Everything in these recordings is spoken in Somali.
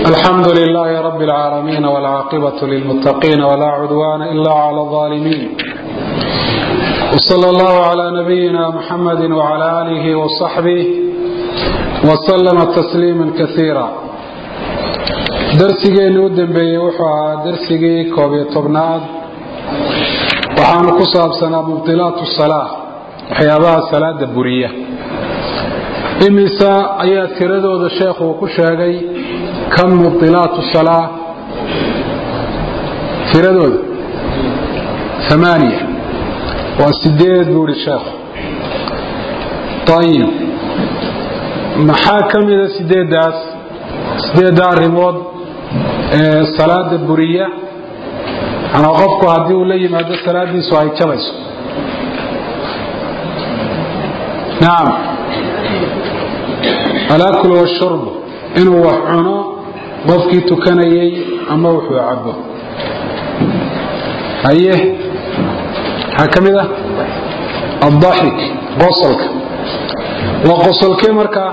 الحمد لله رب العالمين والعاقبة للمتقين ولا عدوان إلا على الظالمين وصلى الله على نبينا محمد وعلى آله وصحبه وسلم تسليما كثيرا darsigeeni u dambeeyey wuxuu ahaa darsigii koob iyo tobnaad waxaanu ku saabsanaa mubdilaatu salaa waxyaabaha salaada buriya imisa ayaa tiradooda sheekhu uu ku sheegay kam mubdilaatu salaa tiradooda amaaniya waa sideed buu ihi sheekhu ayib maxaa ka mida sideeddaas sideedda arrimood ee salaada buriya manaa qofku haddii uu la yimaado salaadiisu ay jabayso nacam alaakul washurbu inuu wax cuno qofkii tukanayay ama wuxuu cabo haye maxaa ka mid ah addaxik qosolka waa qosolkee markaa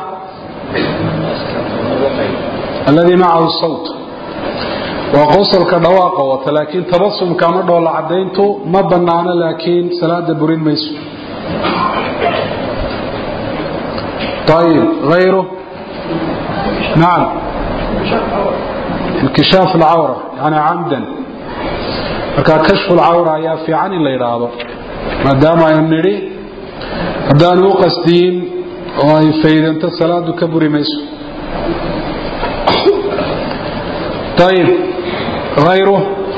alladii macahu sawt waa qosolka dhawaaqa wata laakiin tabasumka ama dhoolla cadayntu ma banaano laakiin salaada burin mayso ayib ayru nacam inkishaaf alcawra yani camdan marka kashfu lcawra ayaa fiican in la yidhaahdo maadaama aynu nidhi haddaanu u qasdiyin oo ay faydanto salaadu ka buri mayso ayib hayru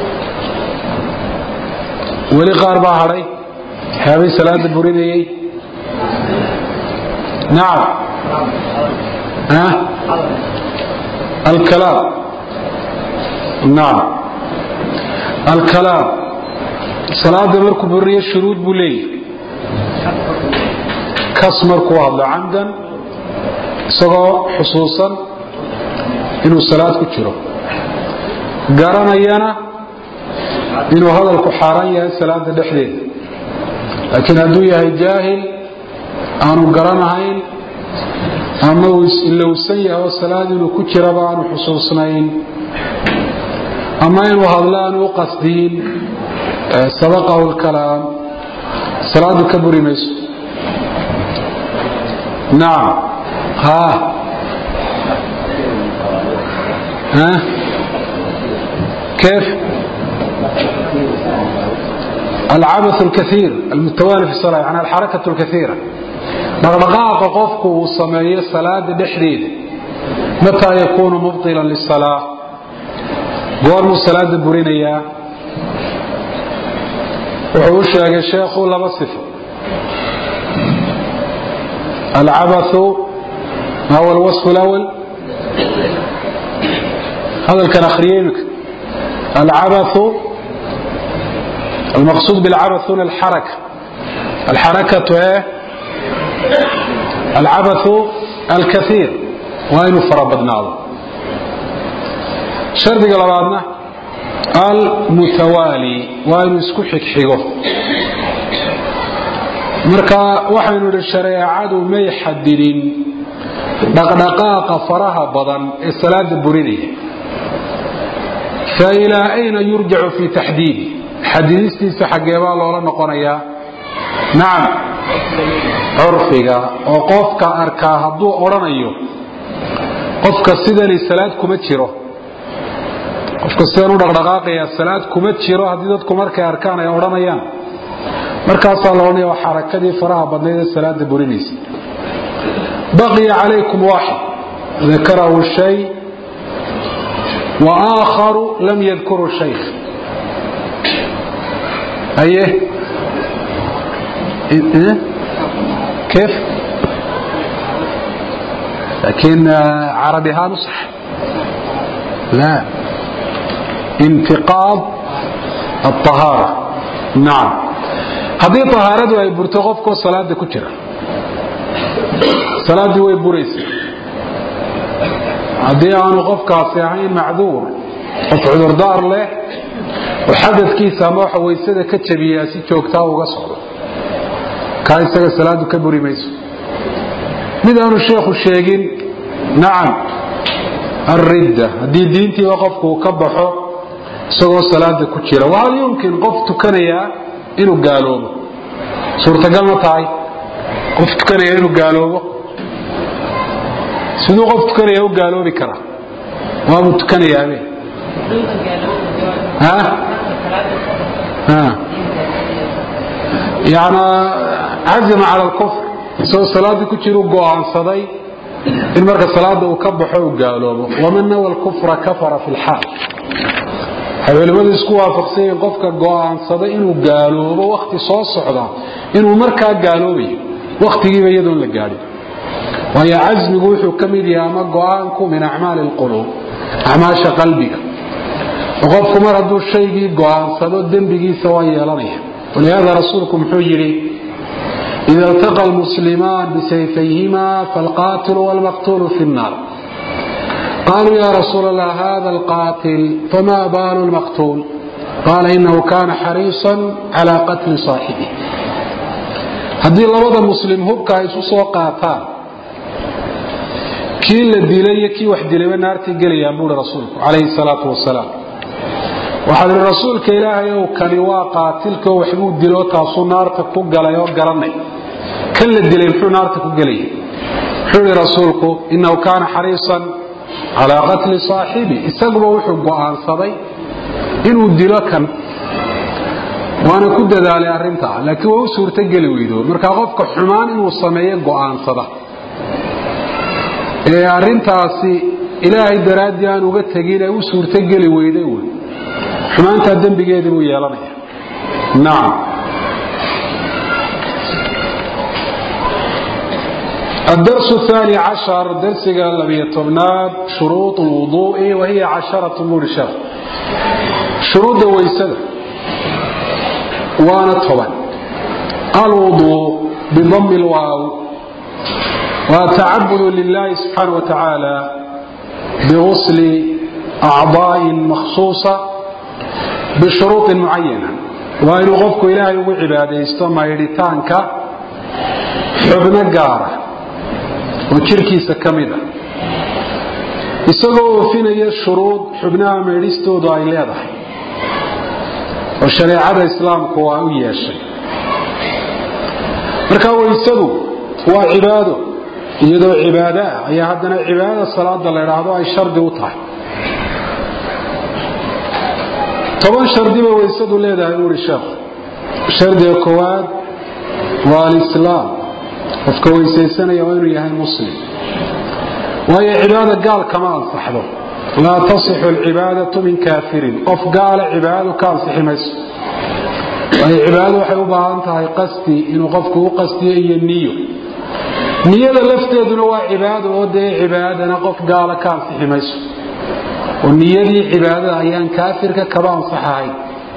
weli qaar baa hadhay waxyaabay salaada burinayey nacam alkalaam nacam alkalaam salaada markuu buriyo shuruud buu leeyahy kas markuu hadlo camdan isagoo xusuusan inuu salaad ku jiro garanayana inuu hadalku xaaraan yahay salaada dhexdeeda laakiin hadduu yahay jaahil aanu garanahayn ama uu ilowsan yahay oo salaad inuu ku jiraba aanu xusuusnayn ama inuu hadlo aanu u qasdiyin sabaqahu lkalaam salaadu ka buri mayso nacam ha ha كيف العبث الكثير المتوالي في الصلاة يعني الحركة الكثيرة dhaqdhaqaaqa qofku uu sameeyo salaada dhexdeeda mataa yakuunu mubطila lisalaa goormuu salaada burinayaa wuxuu u sheegay sheekhu laba sifo alcabathu ma huwa alwasfu اlأwl hadalkan akhriye imika العبث المقصود بالعبث هنا الحركة الحركة ايه العبث الكثير وين فربدناه شرط لبعضنا المتوالي وين اسكو حكحيغو marka waxaynu idhi shareecadu may xadidin dhaqdhaqaaqa faraha badan ee salaada burinaya failaa ayna yurjacu fii taxdiidi xadidistiisa xaggeebaa loola noqonayaa nacam curfiga oo qofka arkaa hadduu odhanayo qofka sidani salaad kuma jiro qofka sidan u dhaqdhaqaaqaya salaad kuma jiro haddii dadku markay arkaan ay odhanayaan markaasaa la odhanaya waa xarakadii faraha badnayd ee salaada burinaysa baqiya calaykum waaxid dakarahu shay وآخر لم يذكر الشيخ أيه إيه؟ كيف لكن عربها نصح لا انتقاض الطهارة نعم هذه طهارة أي برتغفكو صلاة كتيرة صلاة way buraysa haddii aanu qofkaasi ahayn macduur qof cudurdaar leh oo xadadkiisa ama waxa waysada ka jabiyaa si joogtaa uga socdo kaa isaga salaadu ka buri mayso mid aanu sheekhu sheegin nacam alridda haddii diintiiba qofku uu ka baxo isagoo salaada ku jira wahal yumkin qof tukanayaa inuu gaaloobo suurtagal ma tahay qof tukanaya inuu gaaloobo siduu qof tukanaya u gaaloobi karaa waabuu tukanayaabe yani cazima cala alkufr isagoo salaaddii ku jira u go'aansaday in marka salaada uu ka baxo uu gaaloobo waman nawa alkufra kafara fi lxaal waxay culimmadu isku waafaqsan yihiin qofka go'aansada inuu gaaloobo wakhti soo socda inuu markaa gaaloobayo wakhtigiiba iyadoon la gaadhin waayo casmigu wuxuu ka mid yahay ama go'aanku min acmaali alquluub acmaasha qalbiga oo qofku mar hadduu shaygii go'aansado dembigiisa waa yeelanaya walihaada rasuulku muxuu yidhi ida iltaqa almuslimaan bisayfayhima falqaatilu walmaqtuulu fi nnaar qaaluu ya rasuul allah hada alqaatil fama baalu lmaqtuul qaala inahu kana xariisan cala qatli saaxibih haddii labada muslim hubka ay isu soo qaataan kii la dilay iyo kii wax dilayba naartay gelayaan buui rasuulku calayhi salaatu wasalaam waxaa ihi rasuulka ilaahay ow kani waa qaatilka oo waxbuu dilo taasuu naarta ku galay oo garanay kan la dilay muxuu naarta ku gelaya muxuu ihi rasuulku inahu kaana xariisan calaa qatli saaxibi isaguba wuxuu go'aansaday inuu dilo kan waana ku dadaalay arrintaa laakiin waa u suurtogeli weydo markaa qofka xumaan inuu sameeyo go'aansada ee arrintaasi ilaahay daraaddii aan uga tegin ee u suurtogeli weyday wey xumaantaa dembigeedii buu yeelanaya nacam الدرس الثاني عشر درسك لبي طبناد شروط الوضوء وهي عشرة مرشة شروط ويسدة وانا طبعا الوضوء بضم الواو وتعبد لله سبحانه وتعالى بغسل أعضاء مخصوصة بشروط معينة وإن غفك إلهي وعباده استمع يريتانك حبن قارة وشركيس كمدة isagoo oofinaya shuruud xubnaha meedhistoodu ay leedahay oo shareecada islaamku waa u yeeshay marka waysadu waa cibaado iyadoo cibaado ah ayaa haddana cibaadada salaada la idhaahdo ay shardi u tahay toban shardiba waysadu leedahay buuri sheekhu shardiga koowaad waa alislaam qofka weysaysanaya waa inuu yahay muslim waayo cibaada gaal kama ansaxdo laa tasixu alcibaadatu min kaafirin qof gaala cibaadadu ka ansixi mayso waayo cibaadadu waxay u baahan tahay qasdi inuu qofku u qasdiyo iyo niyo niyada lafteeduna waa cibaado oo dee cibaadana qof gaala ka ansixi mayso oo niyadii cibaadada ayaan kaafirka kaba ansaxahayn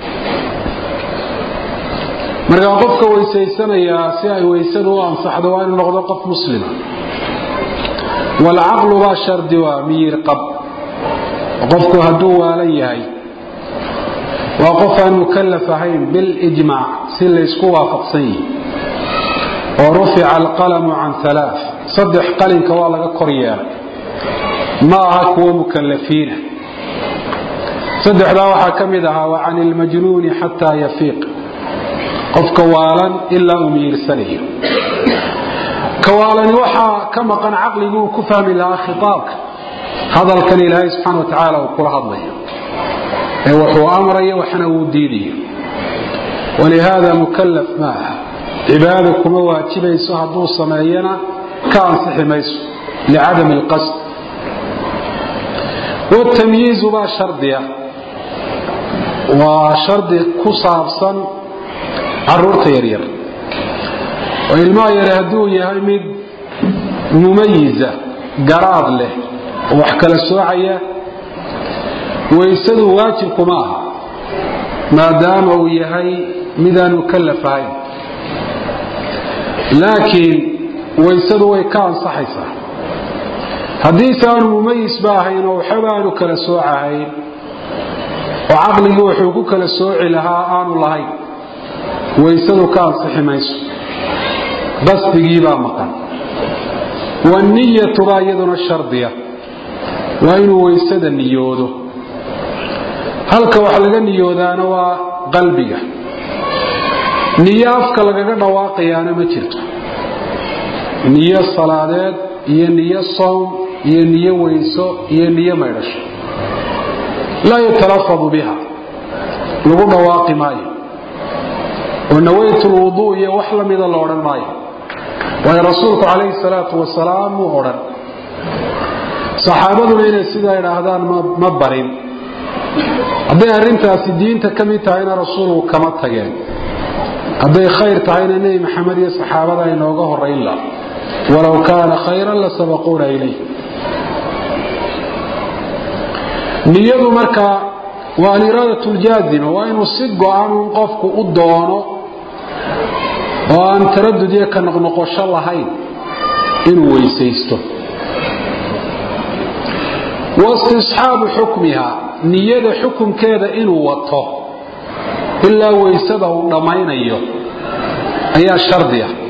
markaa qofka weysaysanayaa si ay weysadu u ansaxdo waa inuu noqdo qof muslima walcaqlu baa shardi waa miyir qab qofku hadduu waalan yahay waa qof aan mukallaf ahayn bilijmaac si laysku waafaqsan yihi oo rufica alqalamu can alaa saddex qalinka waa laga kor yeelay ma aha kuwo mukallafiina saddexdaa waxaa ka mid ahaa wa can ilmajnuuni xataa yafiiq qofka waalan ilaa uu miyirsanayo kawaalani waxaa ka maqan caqligii uu ku fahmi lahaa khitaabka hadalkan ilaahay subxaana watacaala uu kula hadlayo ee wuxuu amrayo waxna uu diidayo walihaada mukallaf ma aha cibaada kuma waajibayso hadduu sameeyana ka ansixi mayso licadami alqasd watamyiizu baa shardiya waa shardi ku saabsan caruurta yaryar oo ilmaha yare hadduu yahay mid mumayiza garaad leh oo wax kala soocaya waysadu waajibkuma aha maadaama uu yahay midaan mukallaf ahayn laakiin waysadu way ka ansaxaysaa haddiise aanu mumayisba ahayn oo waxba aanu kala soocahayn oo caqligii wuxuu ku kala sooci lahaa aanu lahayn waysadu ka ansixi mayso qasdigiibaa maqan waniyatu baa iyaduna shardiya waa inuu weysada niyoodo halka wax laga niyoodaana waa qalbiga niyo afka lagaga dhawaaqayaana ma jirto niyo salaadeed iyo niyo sowm iyo niyo weyso iyo niyo maydhasho laa yutalafadu biha lagu dhawaaqi maayo oo nawaytu lwuduu iyo wax la mida la odhan maayo waayo rasuulku calayhi salaatu wasalaam muu odhan saxaabaduna inay sidaa idhaahdaan ma barin hadday arrintaasi diinta ka mid tahayna rasuulku kama tageen hadday khayr tahayna nebi maxamed iyo saxaabada inooga horayn la walow kaana khayran la sabaquuna ilayh niyadu markaa waa aliraadatu ljaazima waa inuu si go-an un qofku u doono oo aan taradud iyo ka noqnoqosho lahayn inuu weysaysto waistisxaabu xukmiha niyada xukumkeeda inuu wato ilaa weysada uu dhammaynayo ayaa shardi ah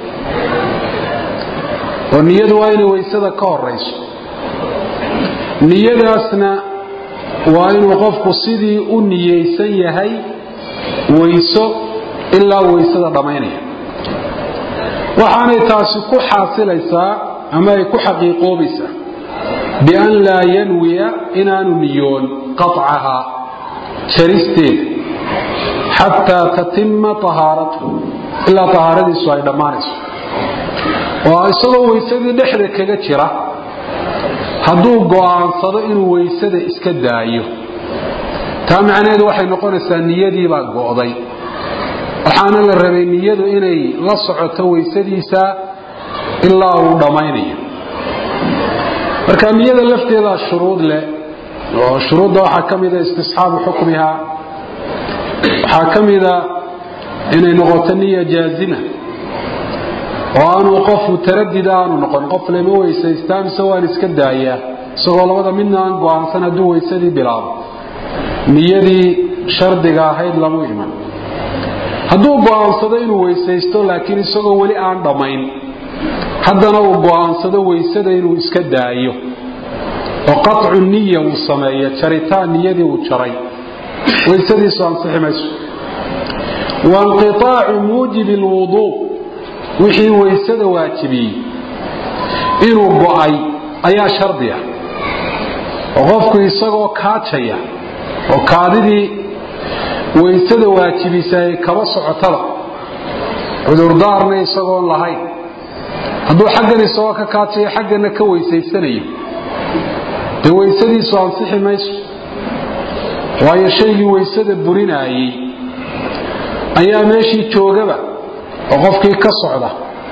oo niyadu waa inay weysada ka horayso niyadaasna waa inuu qofku sidii u niyeysan yahay weyso ilaa weysada dhammaynaya waxaanay taasi ku xaasilaysaa ama ay ku xaqiiqoobaysaa bian laa yanwiya inaanu niyoon qaطcahaa jaristeeda xataa tatima ahaaratu ilaa ahaaradiisu ay dhammaanayso oo isagoo weysadii dhexda kaga jira hadduu go'aansado inuu weysada iska daayo taa macnaheedu waxay noqonaysaa niyadiibaa go'day waxaana la rabay niyadu inay la socoto weysadiisa ilaa uu dhammaynayo marka niyada lafteedaa shuruud leh oo shuruudda waxaa ka mida istisxaabu xukmiha waxaa ka mida inay noqoto niya jaazima oo aanuu qof mutaradida aanu noqon qof lama weysaystaa mise waan iska daayaa isagoo labada midna aan go'aansan hadduu weysadii bilaabo niyadii shardiga ahayd lamu iman hadduu go'aansado inuu weysaysto laakiin isagoo weli aan dhammayn haddana uu go'aansado weysada inuu iska daayo oo qaطcu niya uu sameeyo jaritaan niyadii uu jaray weysadiisu ansixi mayso wainqiطaacu muujibi اlwuduu wixii weysada waajibiyey inuu go'ay ayaa shardi ah oo qofku isagoo kaajaya oo kaadidii weysada waajibisa ay kaba socotada cudurdaarna isagoon lahayn hadduu xaggan isagoo ka kaajaya xaggana ka weysaysanayo dee weysadiisu ansixi mayso waayo shaygii weysada burinaayey ayaa meeshii joogaba oo qofkii ka socda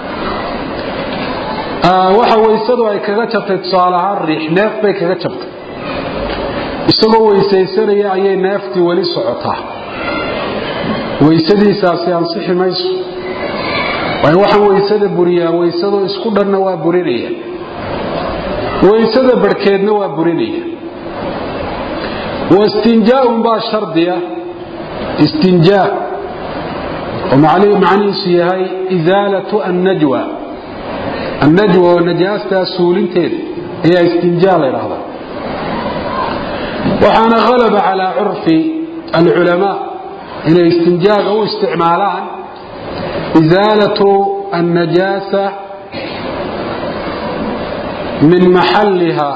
waxa weysadu ay kaga jabtay tusaale ahaan riix neef bay kaga jabtay isagoo weysaysanaya ayay neeftii weli socotaa weysadiisaasi ansixi mayso waayo waxaan weysada buriyaa weysadoo isku dhanna waa burinaya weysada barhkeedna waa burinaya wastinjaaun baa shardiya istinjaa oo macnihiisu yahay isaalatu annajwa annajwa oo najaastaa suulinteeda ayaa istinjaa la ydhaahdaa waxaana halaba calaa curfi alculamaa inay istinjaaga u isticmaalaan isaalatu annajaasa min maxalliha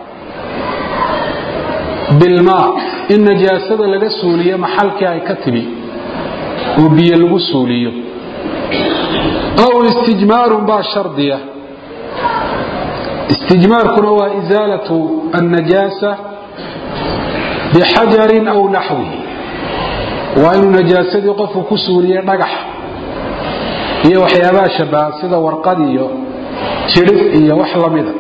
bilmaa in najaasada laga suuliyo maxalkii ay ka timi oo biyo lagu suuliyo aw istijmaarun baa shardiya istijmaarkuna waa isaalatu annajaasa bixajarin aw naxwihi waa inuu najaasadii qofku ku suuliye dhagax iyo waxyaabaha shabaha sida warqad iyo jidhib iyo wax lamida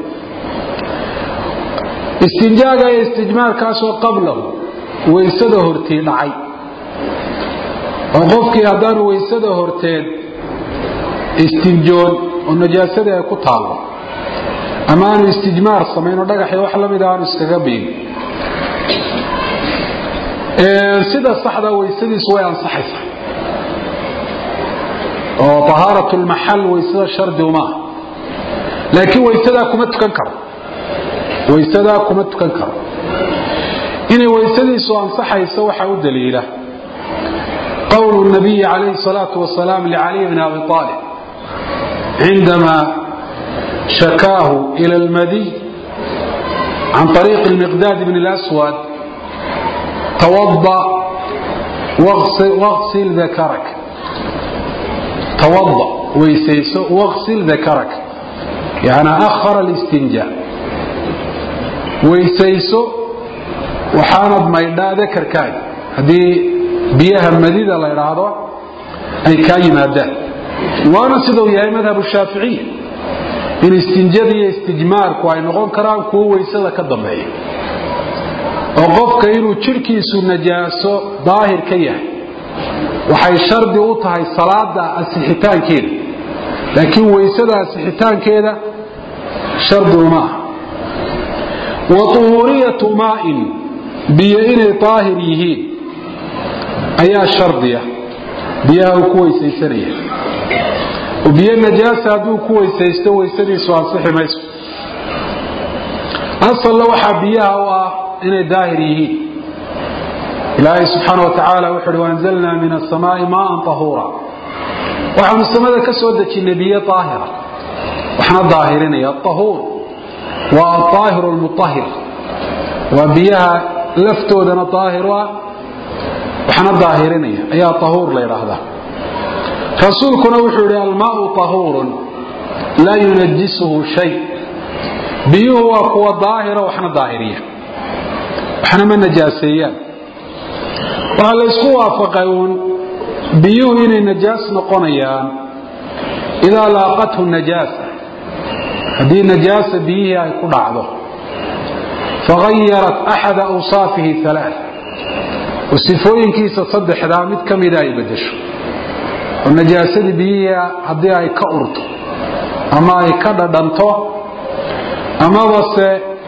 istinjaaga iyo istijmaarkaasoo qablahu weysada hortii dhacay oo qofkii haddaanu weysada horteed istinjoon oo najaasadii ay ku taallo ama aanu istijmaar samayn oo dhagaxi wax lamida aanu iskaga biin sida saxda weysadiisu way ansaxaysaa oo tahaarat lmaxal weysada shardi umaaha laakiin weysadaa kuma tukan karo waysadaa kuma tukan karo inay waysadiisu ansaxayso waxaa u daliila qowlu nabiyi calayhi salaatu wasalaam licaliy bni abi aalib cindama shakaahu ila almadiy can طariiqi lmiqdaad bn اlaswad tawada waqsil dakarak tawada weysayso waqsil dakarak yani akhara اlistinja weysayso waxaanad maydhaa dakarkaaga haddii biyaha madida la idhaahdo ay kaa yimaadaan waana siduu yahay madhab shaaficiya in istinjada iyo istijmaarku ay noqon karaan kuwo weysada ka dambeeya oo qofka inuu jidhkiisu najaaso daahir ka yahay waxay shardi u tahay salaada asixitaankeeda laakiin weysada asixitaankeeda shardi uma aha wa uhuuriyatu maain biyo inay daahir yihiin ayaa shardiya biyaha uu ku weysaysanaya oo biyo najaasa hadduu ku weysaysto weysadiisu ansixi mayso asalna waxaa biyaha u ah inay daahir yihiin ilaahay subxaana wa tacaala wuxu uhi waanzalnaa min asamaai maaan tahuura waxaanu samada ka soo dejinnay biyo daahira waxna daahirinaya ahuur waa aaahiru lmuahir waa biyaha laftoodana daahiru ah waxna daahirinaya ayaa tahuur la ydhaahdaa rasuulkuna wuxuu yidhi almaau tahuurun laa yunajisuhu shay biyuhu waa kuwa daahira waxna daahiriya waxna ma najaaseeyaan waxaa la ysku waafaqay uun biyuhu inay najaas noqonayaan idaa laaqathu najaasa haddii najaasa biyihii ay ku dhacdo fagayarat axada awsaafihi alaa oo sifooyinkiisa saddexdaa mid ka mida ay bedesho oo najaasadii biyihii haddii ay ka urto ama ay ka dhadhanto amabase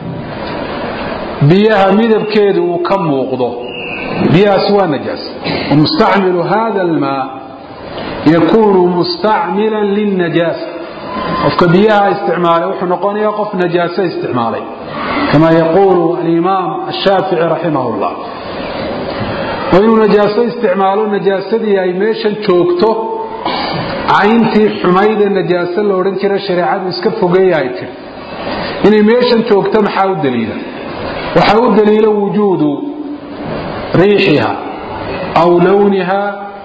biyaha midabkeedu uu ka muuqdo biyahaasi waa najaas wamustacmilu hada almaa yakunu mustacmilan lilnajaasa qofka biyaha isticmaalay wuxuu noqonayaa qof najaaso isticmaalay kama yaquulu alimaam ashaafici raximah llah oo inuu najaaso isticmaalo najaasadii ay meeshan joogto cayntii xumayde najaaso la odhan jira shareecadu iska fogeeya ay tiri inay meeshan joogto maxaa u daliila waxaa u daliila wujuudu riixiha aw lawniha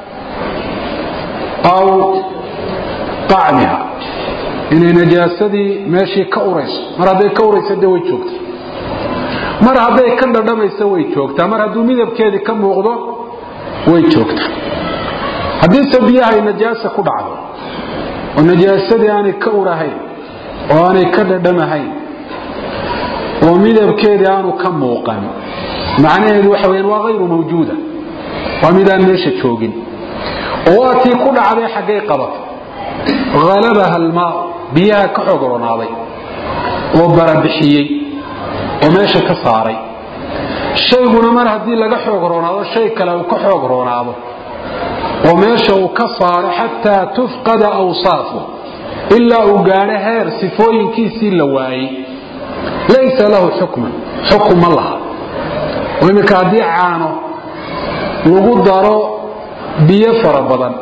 aw طacmiha inay najaasadii meeshii ka urayso mar hadday ka urayso de way joogta mar hadday ka dhadhamayso way joogtaa mar hadduu midabkeedii ka muuqdo way joogtaa haddiise biyahay najaasa ku dhacdo oo najaasadii aanay ka urahayn oo aanay ka dhadhamahayn oo midabkeedii aanu ka muuqan macnaheedu waxa weyaan waa hayru mawjuuda waa midaan meesha joogin oo waa tii ku dhacday xaggay qabatay halabaha almaau biyaha ka xoog roonaaday oo barabixiyey oo meesha ka saaray shayguna mar haddii laga xoog roonaado shay kale uu ka xoog roonaado oo meesha uu ka saaro xataa tufqada awsaafu ilaa uu gaadho heer sifooyinkiisii la waayey laysa lahu xukman xukun ma laha oo iminka haddii caano lagu daro biyo fara badan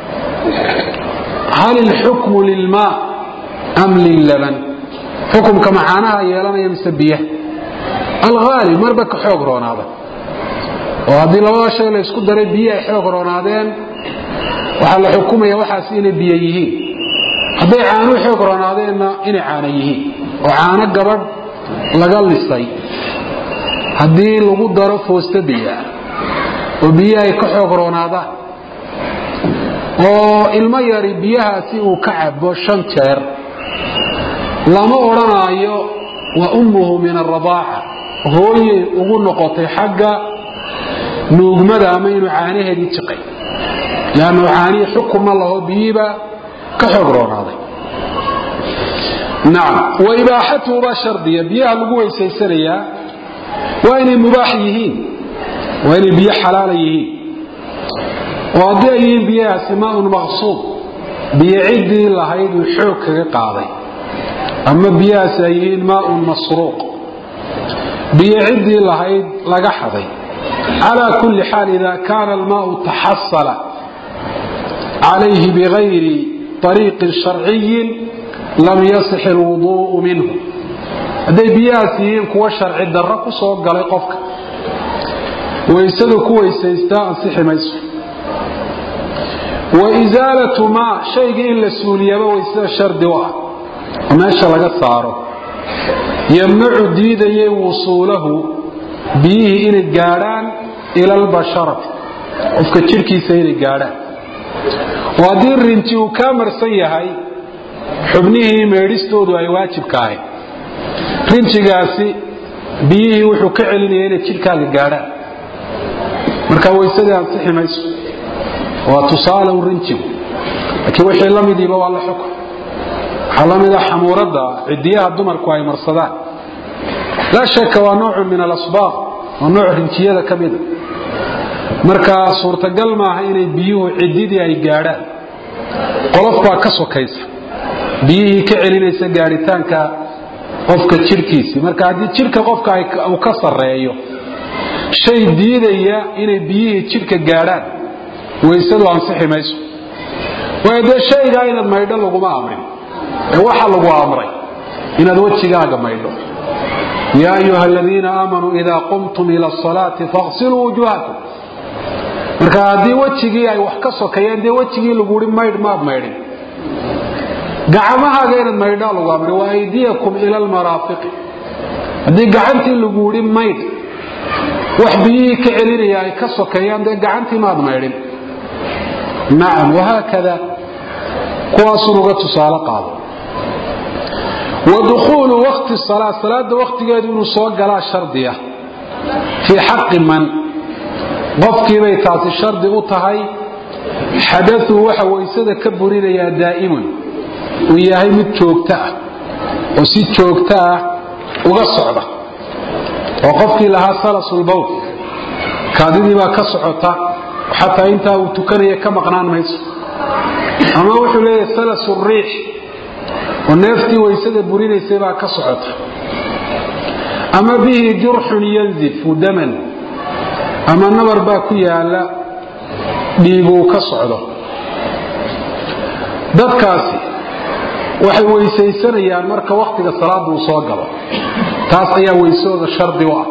hal ilxukmu lilmaa am lillaban xukumka macaanaha yeelanaya mise biyaha alhaalib marba ka xoog roonaada oo haddii labada shay la ysku daray biyo ay xoog roonaadeen waxaa la xukumaya waxaas inay biyo yihiin hadday caanuhu xoog roonaadeenna inay caano yihiin oo caano gabadh laga lisay haddii lagu daro foosta biyoah oo biyo ay ka xoog roonaadaan oo ilmo yari biyahaasi uu ka cabo shan jeer lama odhanaayo wa ummuhu min aradaaca hooyey ugu noqotay xagga nuugmada ama inuu caanaheedii jiqay leannu caanihii xukun ma laho biyihiiba ka xoog roonaaday nacam wa ibaaxatuhu baa shardiya biyaha lagu weysaysanayaa waa inay mubaax yihiin waa inay biyo xalaala yihiin oo haddii ay yihiin biyahaasi maaun maqsuud biyo ciddii lahayd uu xoog kaga qaaday ama biyahaasi ay yihiin maaun masruuq biyo ciddii lahayd laga xaday calaa kulli xaal ida kaana almaau taxasala calayhi bigayri ariiqin sharciyin lam yasix ilwuduu'u minhu hadday biyahaas yihiin kuwa sharci darro ku soo galay qofka waysadu ku weysaystaa ansixi mayso wa isaalatu maa shaygii in la suuliyaba waysada shardi u ah oo meesha laga saaro yamnacu diidayay wusuulahu biyihii inay gaadhaan ila albasharati qofka jidhkiisa inay gaadhaan oo haddii rinji uu kaa marsan yahay xubnihii meedhistoodu ay waajibka ahayd rinjigaasi biyihii wuxuu ka celinaya inay jidhkaaga gaadhaan marka weysadii ansixi mayso waa tusaale u rinjigu laakiin wixii la midiiba waa la xukun waxaa la mida xamuuradda cidiyaha dumarku ay marsadaan laa shaka waa noocun min alasbaaq waa nooc rinjiyada ka mida marka suurtagal maaha inay biyuhu cididii ay gaadhaan qolof baa ka sokaysa biyihii ka celinaysa gaadhitaanka qofka jidhkiisii marka haddii jidhka qofka uu ka sarreeyo shay diidaya inay biyihii jidhka gaadhaan waysadu ansixi mayso waayo dee shaygaa inaad maydho laguma amrin ee waxa lagu amray inaad wejigaaga maydho yaa ayuha aladiina aamanuu idaa qumtum ila asalaati faqsiluu wujuuhakum marka haddii wejigii ay wax ka sokayeen dee wejigii laguhi maydh maad maydhin gacmahaaga inaad maydhaa lagu amray wa aydiyakum ila almaraafiqi haddii gacantii lagu yidhi maydh wax biyihii ka celinaya ay ka sokeeyaan dee gacantii maad maydhin nacam wahaakada kuwaasun uga tusaale qaado wa dukhuulu wakti salaa salaada wakhtigeedu inuu soo galaa shardiya fii xaqi man qofkiibay taasi shardi u tahay xadauu waxa waysada ka burinayaa daa'imun uu yahay mid joogto ah oo si joogto ah uga socda oo qofkii lahaa salasulbowl kaadidii baa ka socota xataa intaa uu tukanaya ka maqnaan mayso ama wuxuu leeyahay salasu riix oo neeftii waysada burinaysay baa ka socota ama bihi jurxun yanzifu daman ama nabar baa ku yaala dhiiguu ka socdo dadkaasi waxay weysaysanayaan marka wakhtiga salaada uu soo galo taas ayaa weysooda shardi u ah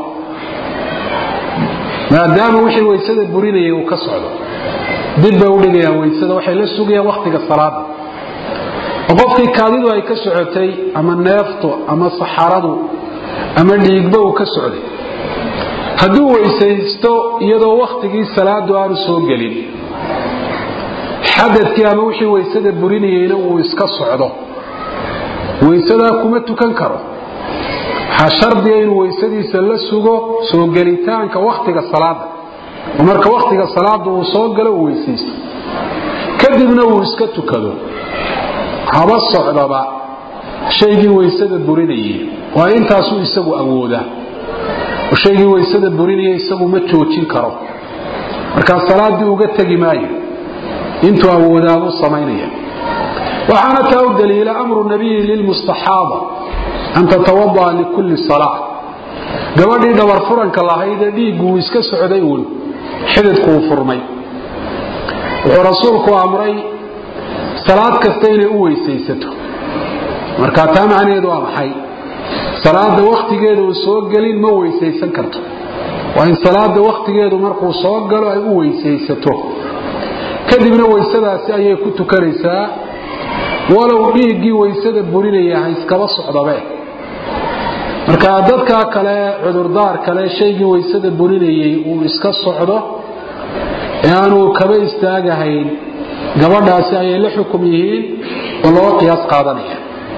maadaama wixii weysada burinayay uu ka socdo dib bay udhigayaan weysada waxay la sugayaan wakhtiga salaada oo qofkii kaadidu ay ka socotay ama neeftu ama saxaradu ama dhiigba uu ka socday hadduu weysaysto iyadoo wakhtigii salaadu aanu soo gelin xadadkii ama wixii weysada burinayeyna uu iska socdo weysadaa kuma tukan karo waxaa shardiga inuu weysadiisa la sugo soo gelitaanka wakhtiga salaada oo marka wakhtiga salaada uu soo galo uu weysaysto kadibna uu iska tukado haba socdaba shaygii weysada burinayey waa intaasuu isagu awoodaa oo shaygii weysada burinaya isagu ma joojin karo markaa salaadii uga tegi maayo intuu awoodaabuu samaynaya waxaana taa u daliila amru nabiyi lilmustaxaaba an tatawada'a likulli salaa gabadhii dhabar furanka lahaydee dhiiggu uu iska socday uun xididku uu furmay wuxuu rasuulku amray salaad kasta inay u weysaysato marka taa macnaheedu waa maxay salaada wakhtigeeda uu soo gelin ma weysaysan karto waa in salaada wakhtigeedu markuu soo galo ay u weysaysato kadibna weysadaasi ayay ku tukanaysaa walow dhiiggii weysada burinaya ha iskaba socdabe marka dadkaa kale cudurdaar kale shaygii weysada burinayay uu iska socdo ee aanuu kaba istaagahayn gabadhaasi ayay la xukum yihiin oo loo qiyaas qaadanaya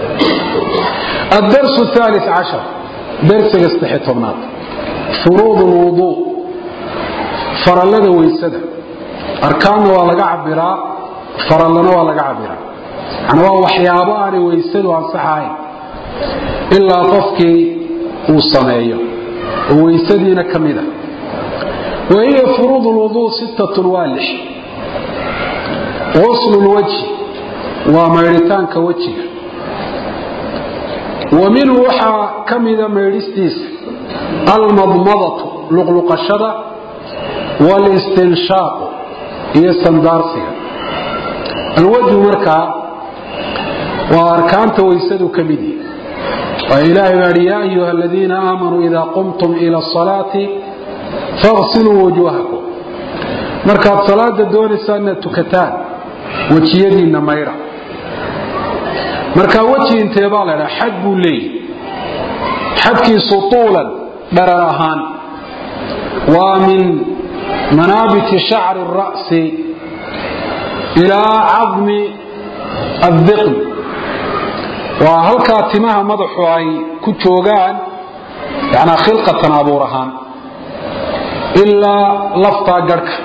الdرس الثالث عشر درسga سدexi tobnaad فuruuض الوضوء farallada weysada arkaanna waa laga cabiraa farallana waa laga cabiraa yani waa waxyaabo aanay weysadu ansaxahayn ilaa qofkii uu sameeyo oo weysadiina ka mida wahiya furuuض الوضوء sittaة waa lix غusl الwجه waa maydhitaanka wejiga wa minhu waxaa ka mida maydhistiisa almadmadatu luqluqashada walistinshaaqu iyo sandaarsiga alwajhu markaa waa arkaanta waysadu ka mid yihi waa ilaahay baa hi yaa ayuha aladiina aamanuu idaa qumtum ila asalaati faqsiluu wujuuhakum markaad salaada doonaysaa inaad tukataan wejiyadiinna maydha markaa weji intee baa la dhaa xad buu leeyahy xadkiisu tuulan dharar ahaan waa min manaabiti shacri الra'si ilaa cadmi addiqn waa halkaa timaha madaxu ay ku joogaan yanaa khilqatan abuur ahaan ilaa laftaa garhka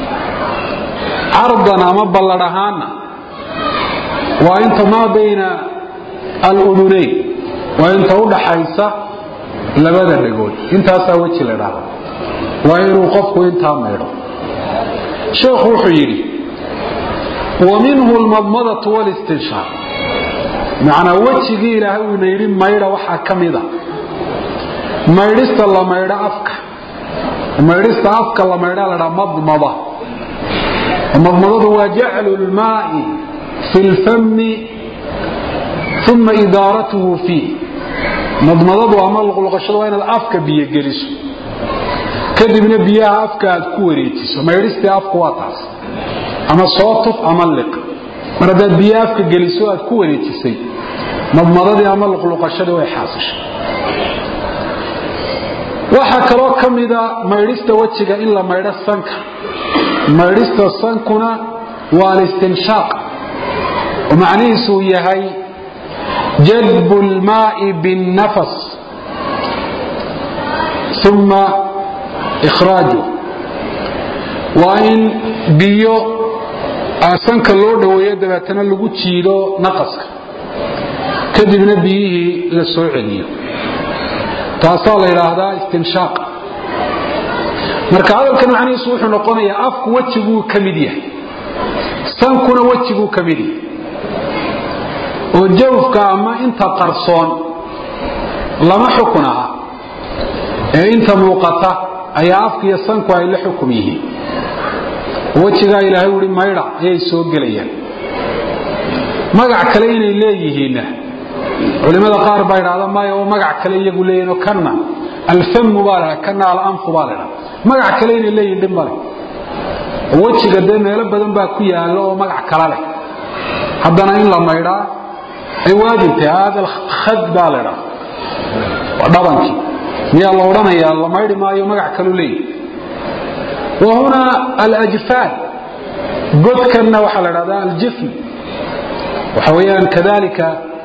cardan ama balladh ahaanna waa inta maa bayna aludunayn waa inta u dhaxaysa labada dhagood intaasaa weji la dhahda waa inuu qofku intaa maydho sheekhu wuxuu yidhi wa minhu almadmadatu walistinshaaq macnaa wejigii ilaahay uuna yidhi maydha waxaa ka mida maydhista la maydho afka maydhista afka la maydha la dhaa madmada madmadadu waa jaclu lmaai fi lfami uma idaaratuhu fiih madmadadu ama luqluqashadu waa inaad afka biyo geliso kadibna biyaha afka aad ku wareejiso maydhistii afku waa taas ama soo tuf ama liq mar haddaad biyaha afka geliso aad ku wareejisay madmadadii ama luqluqashadii way xaasishay waxaa kaloo ka mida maydhista wejiga in la maydho sanka maydhista sankuna waa alistinshaaq oo macnihiisuu yahay jalbu lmaai binnafas uma ikhraaju waa in biyo sanka loo dhoweeyo dabeetana lagu jiido naqaska kadibna biyihii la soo celiyo taasaa la yidhaahdaa istinshaaq marka hadalkan macnihiisu wuxuu noqonayaa afku wejiguu ka mid yahay sankuna wejiguu ka mid yahay oo jawfka ama inta qarsoon lama xukun aha ee inta muuqata ayaa afka iyo sanku ay la xukum yihiin wejigaa ilaahay uhi maydha ayay soo gelayaan magac kale inay leeyihiinna culimada qaar baa idhahda maya oo magac kale iyagu leeyihin oo kanna alfamu baa ladha kanna alanfu baa ladha magac kale inay leeyihin dhib male oo wejiga dee meelo badan baa ku yaalo oo magac kala leh haddana in la maydhaa ay waajibtahay hada alkhad baa ladha waa dhabankii miyaa la odhanayaa la maydhi maayo magac kalu leeyihi wa huna alajfaan godkanna waxaa la dhahdaa aljifn waxa weeyaan kadalika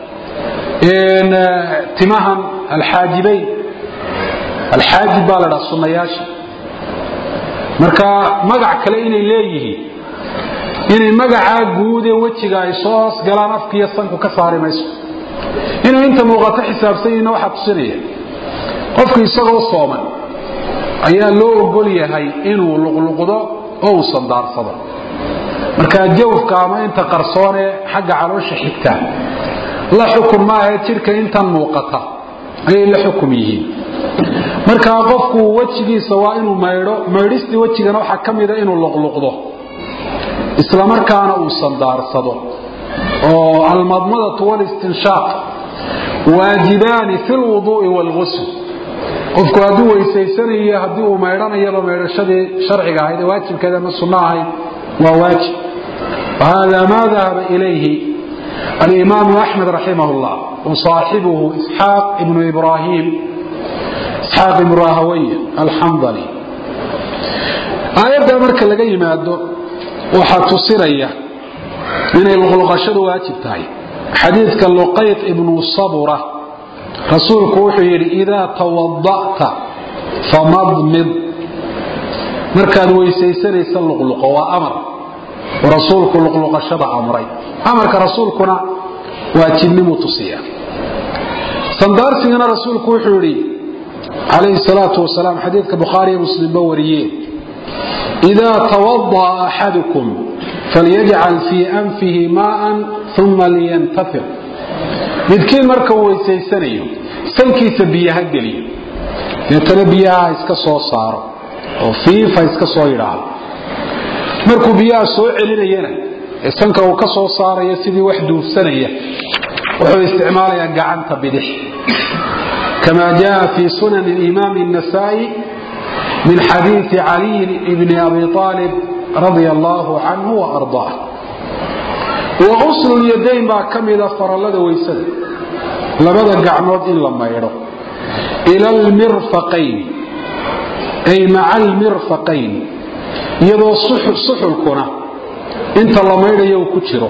timahan alxaajibayn alxaajib baa la dhaha sunnayaasha marka magac kale inay leeyihiin inay magacaa guud ee wejiga ay soo hoos galaan afkiiyo sanku ka saari mayso inay inta muuqato xisaabsan yihiinna waxaa tusinaya qofku isagoo sooman ayaa loo ogol yahay inuu luqluqdo oo uu sandaarsado marka jawfka ama inta qarsoonee xagga caloosha xigta la xukun maahae jidhka intan muuqata ayay la xukum yihiin markaa qofku wejigiisa waa inuu maydho maydhistii wejigana waxaa ka mida inuu luqluqdo islamarkaana uu sandaarsado oo almadmadatu walistinshaaq waajibaani fi lwuduui waalgusl qofku hadduu weysaysanayo haddii uu maydhanayaba maydhashadii sharciga ahayd ee waajibkeeda ama sunno ahayd waa waajib wahada ma dahaba ilayhi alimaamu axmed raximah llah wasaaxibuhu isxaaq ibnu ibrahim isxaaq ibnu rahawaya alxandali aayadda marka laga yimaado waxaa tusinaya inay luqluqashadu waajib tahay xadiidka luqayt ibnu sabura rasuulku wuxuu yidhi idaa tawada'ta famadmid markaad weysaysanaysa luqluqo waa amar oo rasuulku luqluqashada amray amarka rasuulkuna waajibnimuu tusiya sandaarsigana rasuulku wuxuu yidhi calayhi salaatu wasalaam xadiidka bukhaariyo muslimba wariyeen idaa tawada'a axadukum falyajcal fii anfihi maa'an uma liyantafir midkiin marka uu weysaysanayo sankiisa biyaha geliyo deetana biyaha iska soo saaro oo fiifa iska soo yidhaahdo markuu biyaha soo celinayana ee sanka uu ka soo saarayo sidii wax duufsanaya wuxuu isticmaalayaa gacanta bidix kama jaa fi sunan imaam النasaa'i min xadiiثi caliy bni abi طaalib radia allahu canhu وarضaah wa uslu lyadayn baa ka mida farallada weysada labada gacmood in la maydho ila almirfaqayn ay maca almirfaqayn iyadoo suxulkuna inta la maydhayo uu ku jiro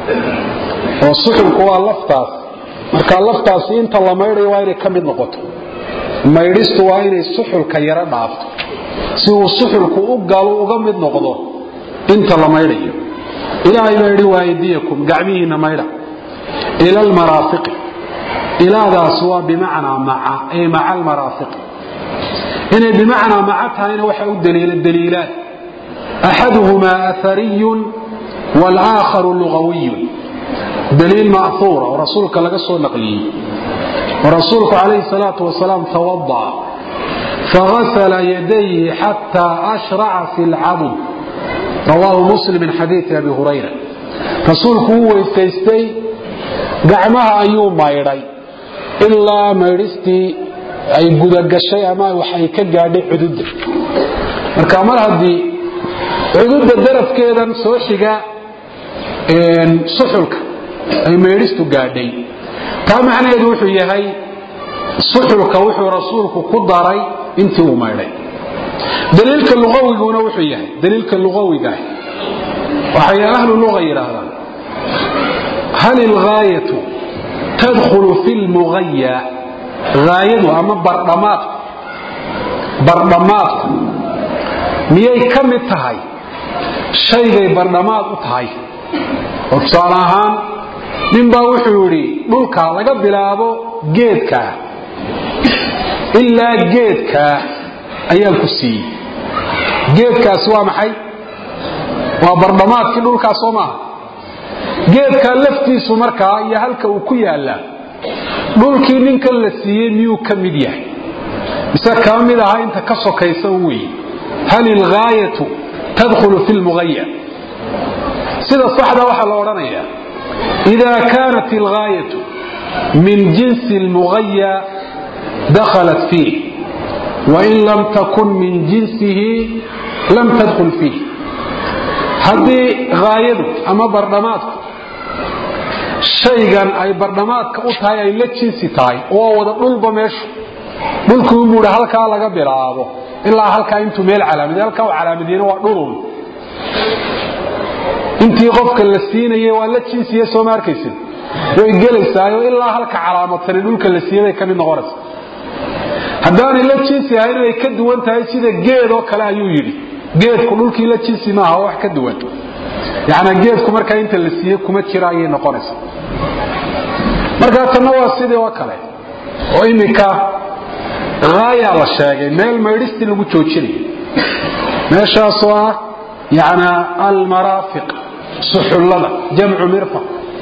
oo suxulku waa laftaas marka laftaasi inta la maydhayo waa inay ka mid noqoto maydhistu waa inay suxulka yaro dhaafto si uu suxulku u galo uga mid noqdo inta la maydhayo ilaahay baa yidhi waaydiyakum gacmihiinna maydha ila almaraafiqi ilaadaas waa bimacnaa maca ay maca almaraafiqi inay bimacnaa maca tahayna waxa u daliila daliilaan axaduhumaa ahariyun wاlآakharu lugawiyun daliil ma'huura oo rasuulka laga soo naqliyey oo rasuulku calayhi الsalaaةu wasalaam tawadaأ fagasla yadayhi xataa ashraca fi اlcadm rawaahu muslim min xadiiثi abi hurayra rasuulku wuu weysaystay gacmaha ayuu maydhay ilaa maydhistii ay gudagashay ama wax ay ka gaadhay cududda marka mar haddii cududda darafkeedan soo xiga suxulka ay maydhistu gaadhay taa macnaheedu wuxuu yahay suxulka wuxuu rasuulku ku daray intii uu maydhay daliilka luqawiguna wuxuu yahay daliilka luqawigaah waxay ahlu luqa yidhaahdaan hal ilgaayatu tadkhulu fi lmugaya haayadu ama bardhamaadku bardhamaadku miyay ka mid tahay shaygay bardhamaad u tahay oo tusaale ahaan ninbaa wuxuu yidhi dhulka laga bilaabo geedkaa ilaa geedkaa ayaan ku siiyey geedkaasi waa maxay waa bardhamaadkii dhulkaas soo maaha geedkaa laftiisu markaa iyo halka uu ku yaallaa dhulkii ninkan la siiyey miyuu ka mid yahay mise kama mid aha inta ka sokaysa u weye hal ilgaayatu tadkhulu fi lmugaya sida saxda waxaa la odhanayaa ida kaanat ilgaayatu min jinsi lmugaya dakhalat fiih wain lam takun min jinsihi lam tadkhul fiih haddii haayadu ama bardhamaadku shaygan ay bardhamaadka u tahay ay la jinsi tahay oo wada dhulba meeshu dhulkii umuuhi halkaa laga bilaabo ilaa halkaa intuu meel calaamadiy halkaa u calaamadiyena waa dhulun intii qofka la siinayay waa la jinsiya sooma arkaysid way gelaysaayo ilaa halka calaamadtani dhulka la siiyey bay ka mid noqonaysa haddaanay la jinsi ahayn inay ka duwan tahay sida geed oo kale ayuu yidhi geedku dhulkii la jinsi maaha oo wax ka duwan yacnaa geedku markaa inta la siiyey kuma jira ayay noqonaysa markaa tanna waa sidii oo kale oo iminka haayaa la sheegay meel maydhistii lagu joojinayo meeshaasoo ah yacnaa almaraafiq suxullada jamcu mirfaq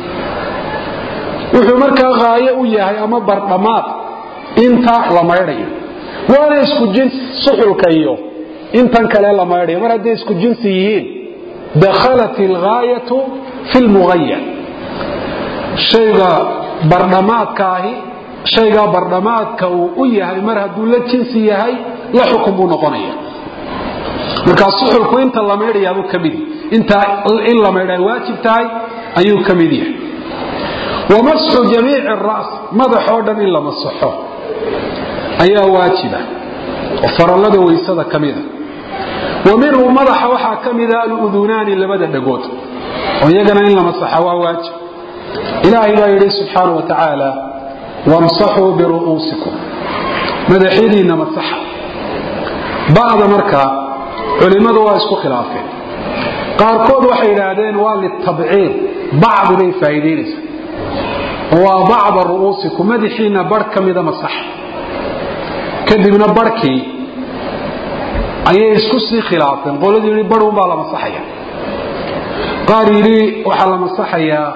wuxuu markaa haayo u yahay ama bardhamaad inta la maydhayo waana isku jinsi suxulka iyo intan kale la maydhayo mar hadday isku jinsi yihiin dakhalat ilgaayatu fi lmugaya shayga bardhamaadka ahi shaygaa bardhamaadka uu u yahay mar hadduu la jinsi yahay la xukun buu noqonaya markaa suxulku inta la maydhayaabuu ka mid inta in la maydha ay waajib tahay ayuu ka mid yahay wamasxu jamiici ras madaxoo dhan in la masaxo ayaa waajiba oo farallada weysada ka mida wa minhu madaxa waxaa ka mida aludunaani labada dhagood oo iyagana in la masaxa waa waajib ilaahay baa yidhi subxaana wa tacaala wamsaxuu biru'uusikum madaxyadiinna masaxa ba'da markaa culimmadu waa isku khilaafeen qaarkood waxay yidhaahdeen waa litabciid bacdi bay faa'iidaynaysa oo waa bacda ru'uusikum madaxiinna barh ka mida masaxa kadibna barhkii ayay isku sii khilaafeen qoladii yidhi barh unbaa la masaxaya qaar yidhi waxaa la masaxayaa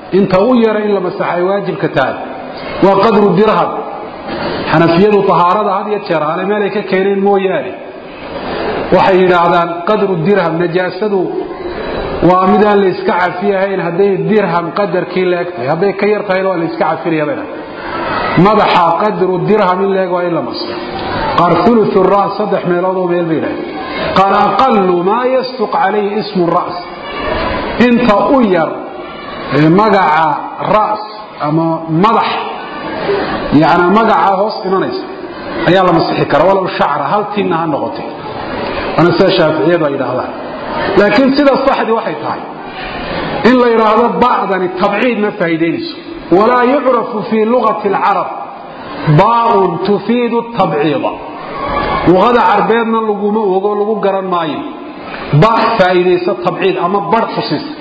inta u yara in la masaxay waajibka tahay waa qadru dirham xanafiyadu tahaarada had iyo jeer hale meelay ka keeneen mooyaane waxay yidhaahdaan qadru dirham najaasadu waa midaan la iska cafiyahayn hadday dirham qadarkii leeg tahay hadday ka yar tahayna waa la iska cafinayabana madaxa qadru dirham in leeg waa in la masxo qaar ulu ras saddex meeloodoo meel bay yidhahdeen qaar aqalu maa yasduq calayhi ismu ras inta u yar magaca ras ama madax yani magacaa hoos imanaysa ayaa la masixi kara walow shacra hal tinna ha noqotay waana sida shaaficiyadu ay yidhaahdaan laakiin sida saxdii waxay tahay in la yidhaahdo ba'dani tabciid ma faa'iidaynayso walaa yucrafu fii lugati alcarab baaun tufiidu tabciida luqada carbeedna laguma ogo lagu garan maayo ba faa'iidaysa tabciid ama bar tusisa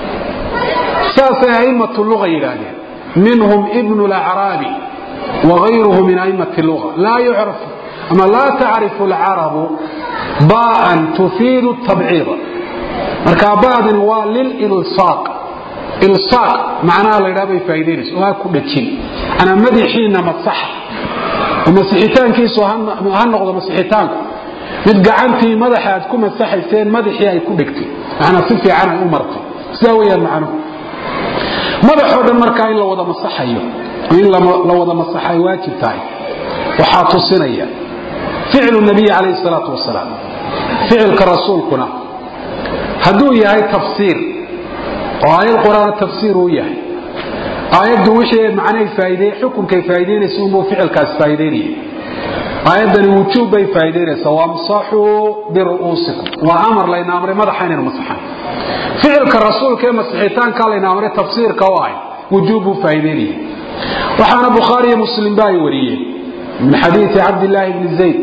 saasay a'immatu luga yidhaahdeen minhum ibnu lacraabi wagayruhu min a'immati luga laa yucrafu ama laa tacrifu alcarabu baan tufiidu tabciida marka ba'dani waa lililsaaq ilsaaq macnaha la ydhaha bay faa'idaynaysa oo ha ku dhajin anaa madaxiina masaxa oo masixitaankiisu ha noqdo masixitaanku mid gacantii madaxa aad ku masaxayseen madaxii ay ku dhegtay macnaa si fiican ay u martay sidaa weyaan macnuhu madaxoo dhan markaa in la wada masaxayo in la wada masaxa ay waajib tahay waxaa tusinaya ficlu nabiyi calayhi salaatu wasalaam ficilka rasuulkuna hadduu yahay tafsiir oo aayad qur-aana tafsiir uu yahay aayaddu wixii macnay faaide xukunkay faa'idaynaysa unbuu ficilkaas faa'idaynaya aayaddani wujuub bay faa'idaynaysaa wamsaxuu biru'uusikum waa amar layna amray madaxa inaynu masaxan ficilka rasuulka ee masixitaanka layna amray tafsiirka u ahay wujuub buu faa'idaynaya waxaana bukhaari iyo muslim ba ay wariyeen min xadiidi cabdillaahi bni zayd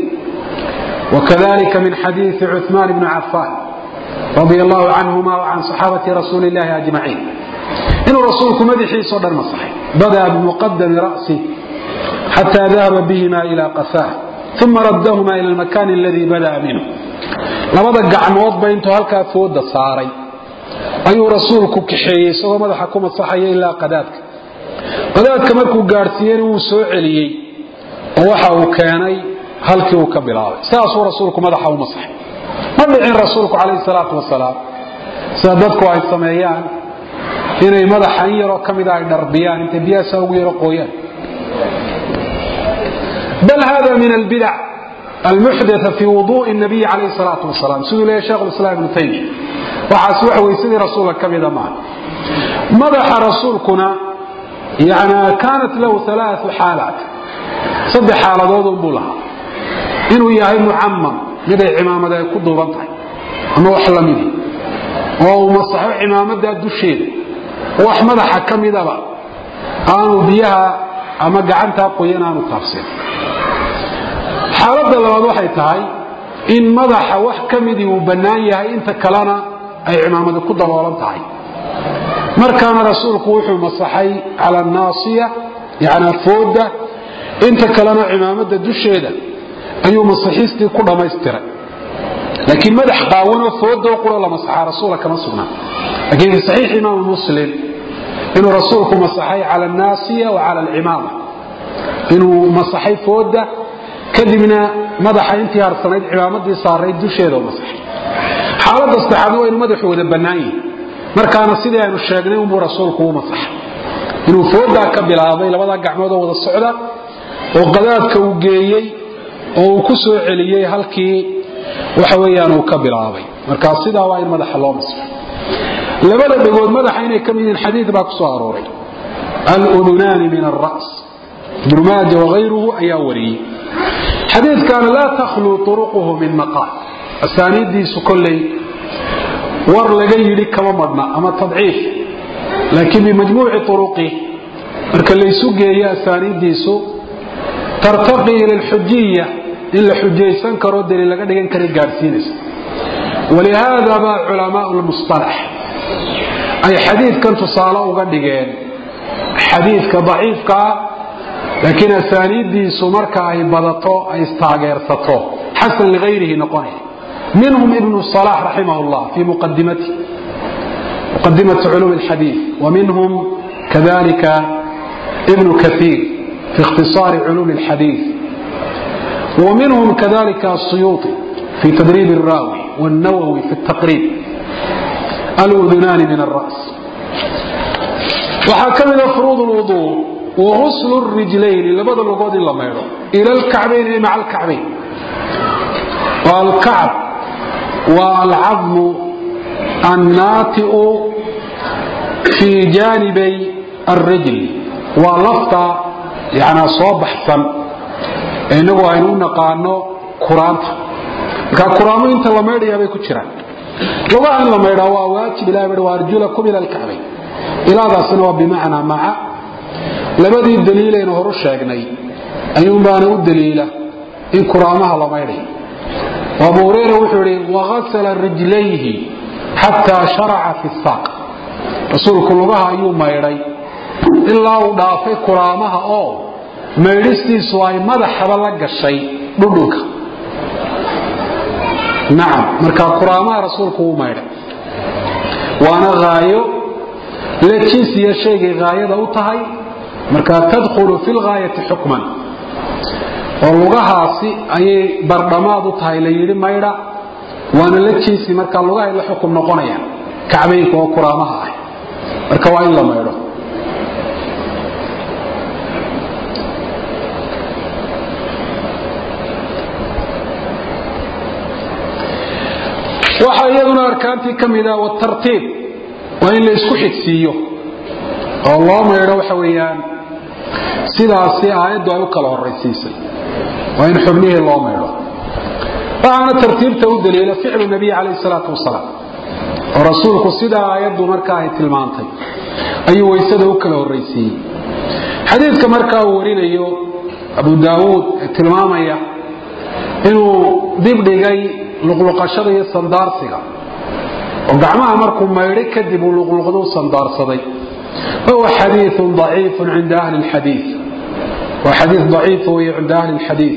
وكذلك من حديث عثمان بن عفان رضي الله عنهما وعن صحابة رسول الله أجمعين إنه رسولك مدحي صدر مصحي بدأ بمقدم رأسه حتى ذهب بهما إلى قفاه ثم ردهما إلى المكان الذي بدأ منه لماذا قعنوض بينتو هلكا فود صاري أي رسولك كحيي سوى مدحكم الصحي إلا قداتك قداتك مركو قارسيين وسوعليي ووحا كاني halkii uu ka bilaabay sidaasuu rasuulku madaxa u masaxay ma dhicin rasuulku calayhi salaatu wasalaam sida dadku ay sameeyaan inay madaxa in yaroo ka mida ay dharbiyaan intay biyaasa ugu yaro qooyaan bal hada min albidac almuxdatha fi wuduءi الnabiyi calayhi salaatu wasalaam siduu leeyahy shekh lislaam ibnu taymiya waxaas wax weysadii rasuulka ka mida maaha madaxa rasuulkuna yani kaanat lahu alaau xaalaat saddex xaaladood unbuu lahaa inuu yahay mucamam miday cimaamad ay ku duuban tahay ama wax lamidi oo uu masaxo cimaamadaa dusheeda oo wax madaxa ka midaba aanu biyaha ama gacantaa qoyan aanu taabsin xaaladda labaad waxay tahay in madaxa wax ka midii uu bannaan yahay inta kalena ay cimaamadi ku daboolan tahay markaana rasuulku wuxuu masaxay cala naasiya yani fooda inta kalena cimaamada dusheeda ayuu masaxiistii ku dhammaystiray laakiin madax qaawanoo foodoo quro la masaxaa rasuula kama sugnaa laakiin fi saxiix imaam muslim inuu rasuulku masaxay cala annaasiya wa cala alcimaama inuu masaxay fooda kadibna madaxa intii harsanayd cimaamadii saarayd dusheeda u masaxay xaaladda saddexaadna waa inuu madaxu wada bannaan yahi markaana sidii aynu sheegnay unbuu rasuulku u masaxay inuu foodaa ka bilaabay labadaa gacmood oo wada socda oo qadaadka uu geeyey oo uu ku soo celiyey halkii waxa weyaan uu ka bilaabay markaa sidaa waa in madaxa loo masxo labada dhegood madaxa inay ka mid yihiin xadiid baa ku soo arooray aludunaani min alra's ibnu maaja wagayruhu ayaa wariyey xadiidkaana laa takhluu turuquhu min maqaal asaaniiddiisu kolley war laga yidhi kama madhna ama tadciif laakiin bimajmuuci uruqi marka laysu geeyo asaaniiddiisu tartaqi ila alxujiya in la xujaysan karo daliil laga dhigan kara gaadhsiinaysa walihaada baa culamaau lmusalax ay xadiidkan tusaale uga dhigeen xadiidka daciifka ah laakiin asaaniiddiisu marka ay badato ay istaageersato xasan ligayrihi noqonaya minhum ibnu salax raximah llah fii muqadimati muqadimati culum alxadiid wa minhum kadalika ibnu kaiir fi ikhtisaari culuumi اlxadiid ومنهم كذلك السيوطي في تدريب الراوي والنووي في التقريب الأذنان من الرأس وحكمنا فروض الوضوء وغسل الرجلين لبدا لغود لما يرى إلى الكعبين مع الكعبين والكعب والعظم الناتئ في جانبي الرجل ولفظ يعني صوب حسن inagu aynu u naqaano kuraanta markaa kuraamo inta la maydhayaa bay ku jiraan lugaha in la maydhaa waa waajib ilahi bui waarjulakum ila alkacbayn ilaadaasina waa bimacnaa maca labadii daliilaynu horu sheegnay ayuunbaana u daliila in kuraamaha la maydhayo abu hureyra wuxuu ihi wagasala rijlayhi xataa sharaca fi saaq rasuulku lugaha ayuu maydhay ilaa uu dhaafay kuraamaha oo maydhistiisu ay madaxaba la gashay dhudhunka nacam markaa kuraamaha rasuulku uu maydhay waana haayo la jinsiya shaygay haayada u tahay markaa tadkhulu fi lgaayati xukman oo lugahaasi ayay bardhamaad u tahay la yidhi maydha waana la jinsi markaa lugahay la xukum noqonayaan kacbaynka oo kuraamaha ah marka waa in la maydho waxaa iyaduna arkaantii ka mida watartiib waa in la isku xigsiiyo oo loo maydho waxa weeyaan sidaasi aayaddu ay u kala horaysiisay waa in xubnihii loo maydho waxaana tartiibta u daliila ficlu nabiy calayh salaatu wasalaam oo rasuulku sidaa aayaddu markaa ay tilmaantay ayuu waysada u kala horaysiiyey xadiidka markaa uu warinayo abu daawuud ee tilmaamaya inuu dibdhigay luqluqashada iyo sandaarsiga oo gacmaha markuu maydhay kadib uu luqluqdu sandaarsaday wahuwa xadiiu ضaciifu cinda ahli اlxadii waa xadii ضaciif wey cinda ahli اlxadiid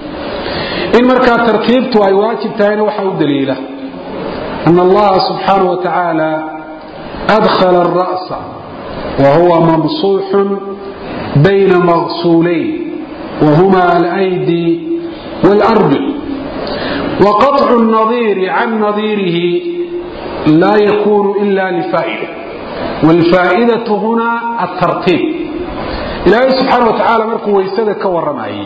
in markaa tartiibtu ay waajib tahayna waxa u daliila an allaha subxaanaه wa tacaala adkhala الra'sa wa huwa mamsuuxu bayna maqsuulayn wahuma alaydi wاlarjul وقطع النظير عن نظيره لا يكون إلا لفائدة والفائدة هنا الترتيب إلهي سبحانه وتعالى مركو ويسادة كورمائي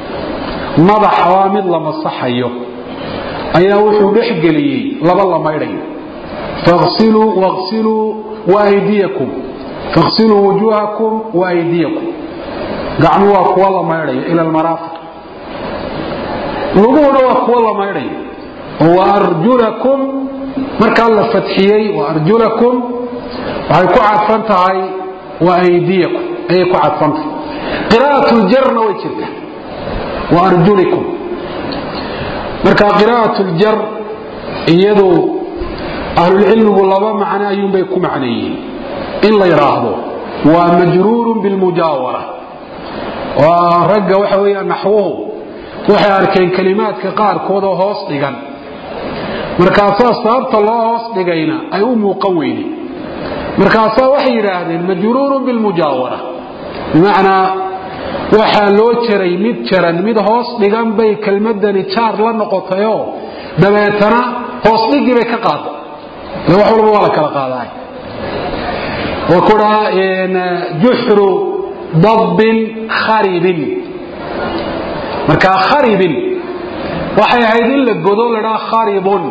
مضى حوامد لما صحيه أيها وحو بحقلي لبا لما يرين فاغسلوا واغسلوا وأيديكم فاغسلوا وجوهكم وأيديكم قعموا أقوال ما يرين إلى المرافق luguhuna waa kuwo la maydhayo waarjulakum markaa la fadxiyey waarjulakum waxay ku cadfan tahay waaydiyakum ayay ku cadfan tahay qira'at ljarna way jirta waarjulikum marka qira'at ljar iyadu ahlulcilmigu laba macno ayuunbay ku macneeyeen in la yidhaahdo waa majruurun bilmujaawara waa ragga waxa weeya naxwuhu waxay arkeen kelimaadka qaarkood oo hoos dhigan markaasaa sababta loo hoos dhigayna ay u muuqan weyde markaasaa waxay yidhaahdeen majruurun bilmujaawara bimacnaa waxaa loo jaray mid jaran mid hoos dhigan bay kelmadani jaar la noqotayoo dabeetana hoos dhigii bay ka qaaday ile wax walba waa la kala qaadaay oo kudhaa juxru dabbin kharibin markaa kharibin waxay ahayd in la godo ladhaa kharibun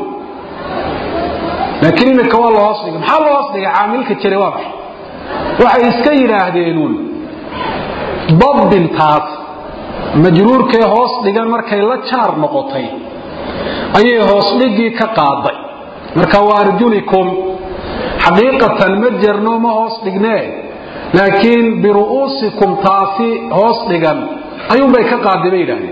laakiin imika waa loo hoos dhigay maxaa loo hoos dhigay caamilka jira waa maxay waxay iska yidhaahdeenuun dabbintaas majruurkee hoos dhigan markay la jaar noqotay ayay hoos dhigii ka qaaday marka waa arjulikum xaqiiqatan ma jerno ma hoos dhignee laakiin biru'uusikum taasi hoos dhigan ayuunbay ka qaaday bay yidhahdeen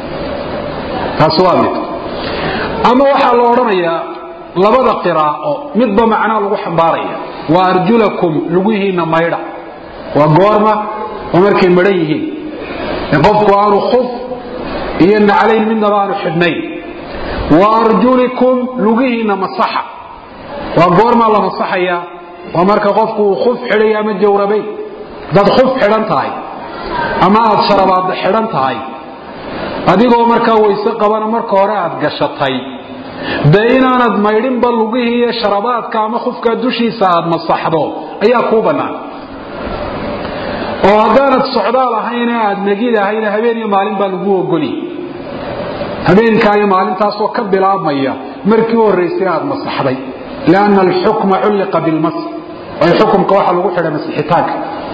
taasi waa mid ama waxaa la odhanayaa labada qiraa'o midba macnaa lagu xambaaraya waa arjulakum lugihiinna maydha waa goorma oo markay madhan yihiin ee qofku aanu khuf iyo naclayn midnaba aanu xidhnayn wa arjulikum lugihiinna masaxa waa goormaa la masaxaya waa marka qofku uu khuf xidhay ama jawrabayn hadaad khuf xidhan tahay ama aad sharabaadda xidhan tahay adigoo markaa weyse qabana marka hore aad gashatay dee inaanad maydhinba lugihii iyo sharabaadka ama khufkaa dushiisa aad masaxdo ayaa kuu bannaan oo haddaanad socdaal ahayne aad negid ahayne habeen iyo maalin baa lagu ogoli habeenkaa iyo maalintaasoo ka bilaabmaya markii u horraysay aad masaxday lianna alxukma culliqa bilmas waayo xukumka waxaa lagu xidhay masixitaanka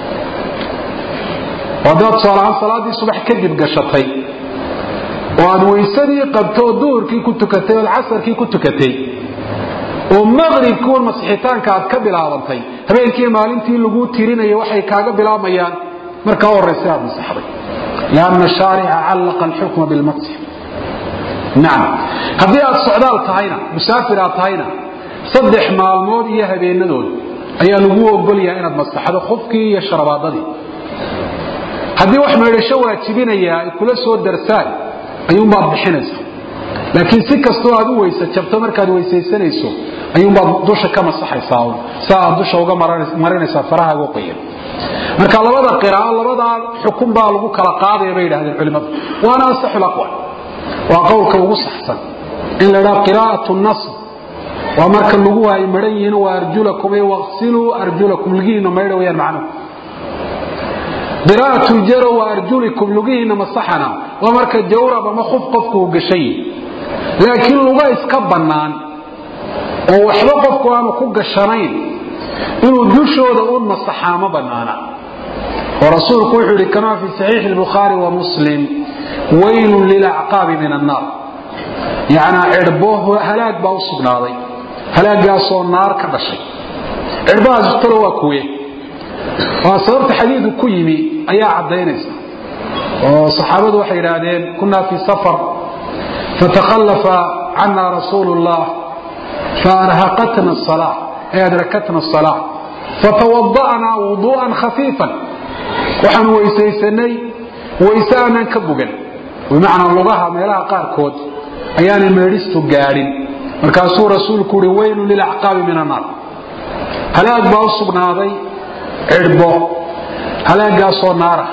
oo haddaad tusaalahaan salaaddii subax kadib gashatay oo aad weysadii qabto oo duhurkii ku tukatay ood casarkii ku tukatay oo maqribkii un masixitaanka aad ka bilaabantay habeenkii maalintii laguu tirinaya waxay kaaga bilaabmayaan markaa u horraysay aad masaxday lianna shaarica callaqa alxukma bilmasx nacam haddii aad socdaal tahayna musaafir aad tahayna saddex maalmood iyo habeenadood ayaa lagu ogolyaha inaad masaxdo khufkii iyo sharabaadadii haddii wax maydhasho waajibinaya ay kula soo darsaan ayuunbaad bixinaysa laakiin si kastoo aad u weysa jabto markaad weysaysanayso ayuunbaad dusha ka masaxaysaa sa aad dusha uga marinaysaa farahaaga qoyan marka labada qiraa'o labadaa xukun baa lagu kala qaadaya bay yidhahdeen culimmadu waana asaxul aqwal waa qowlka ugu saxsan in la idhaha qiraa'atu nasr waa marka lagu ay maran yihiin wa arjulakum ay waqsiluu arjulakum lugihiina maydha wayaan macnuhu qiraa'atu ljaro wa arjulikum lugihiina masaxana waa marka jawrab ama khuf qofku uu gashay laakiin luga iska bannaan oo waxba qofku aanu ku gashanayn inuu dushooda un masaxaa ma bannaana oo rasuulku wuxuu yidhi kamaa fi saxiixi albukhaari wa muslim waylun lilacqaabi min annaar yacnaa cirbo halaag baa u sugnaaday halaagaasoo naar ka dhashay cirbahaas talo waa kuwe waa sababta xadiidu ku yimi ayaa caddaynaysa oo saxaabadu waxay idhaahdeen kunaa fii safar fatakhallafa cana rasuulu llah faarhaqatna asalaa ay adrakatna asalaa fatawada'naa wuduu'an khafiifan waxaan weysaysanay wayse aanan ka bogan bimacnaa lugaha meelaha qaarkood ayaanay meedhistu gaadhin markaasuu rasuulku uhi weylun lilacqaabi min annaar halaag baa u sugnaaday cidhbo halaagaasoo naara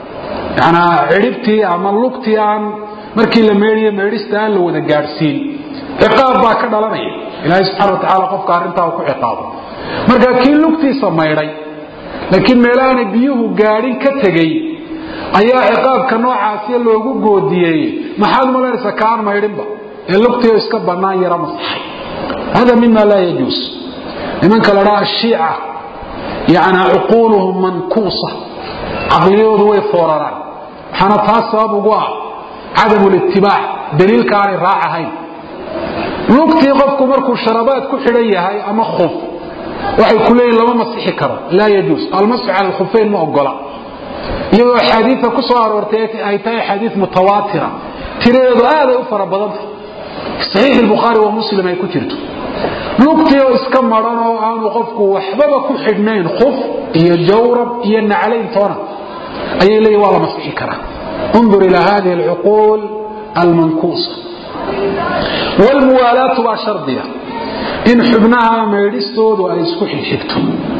yanaa cidhibtii ama lugtii aan markii la meedhiyo meedhista aan la wada gaadhsiin ciqaab baa ka dhalanaya ilaahay subxana wa tacaala qofka arrintaa uu ku ciqaabo marka kii lugtiisa maydhay laakiin meelahaanay biyuhu gaadhin ka tegey ayaa ciqaabka noocaasiya loogu goodiyey maxaad malaynaysa kaan maydhinba ee lugtiio iska bannaan yara masaxay hada mima laa yajuus nimanka la dhaha ashiica yacnaa cuquuluhum mankuusa caqliyoodu way fooraraan waxaana taas sabab ugu ah cadamu litibaac daliilka aanay raac ahayn lugtii qofku markuu sharabaad ku xidhan yahay ama khuf waxay ku leeyihin lama masixi karo laa yajuus almasxu cala alkhufeyn ma ogola iyadoo axaadiia ku soo aroortay ay tahay axaadii mutawaatira tiradeedu aaday u fara badanta saxiix bukhaari wa muslim ay ku jirto lugtii oo iska maran oo aanu qofku waxbaba ku xidhnayn khuf iyo jawrab iyo naclayn toona ayay leeyihin waa la masixi karaa undur ilaa hadihi alcuquul almankuusa wlmuwaalaatu baa shardiya in xubnaha maydhistoodu ay isku xigxigto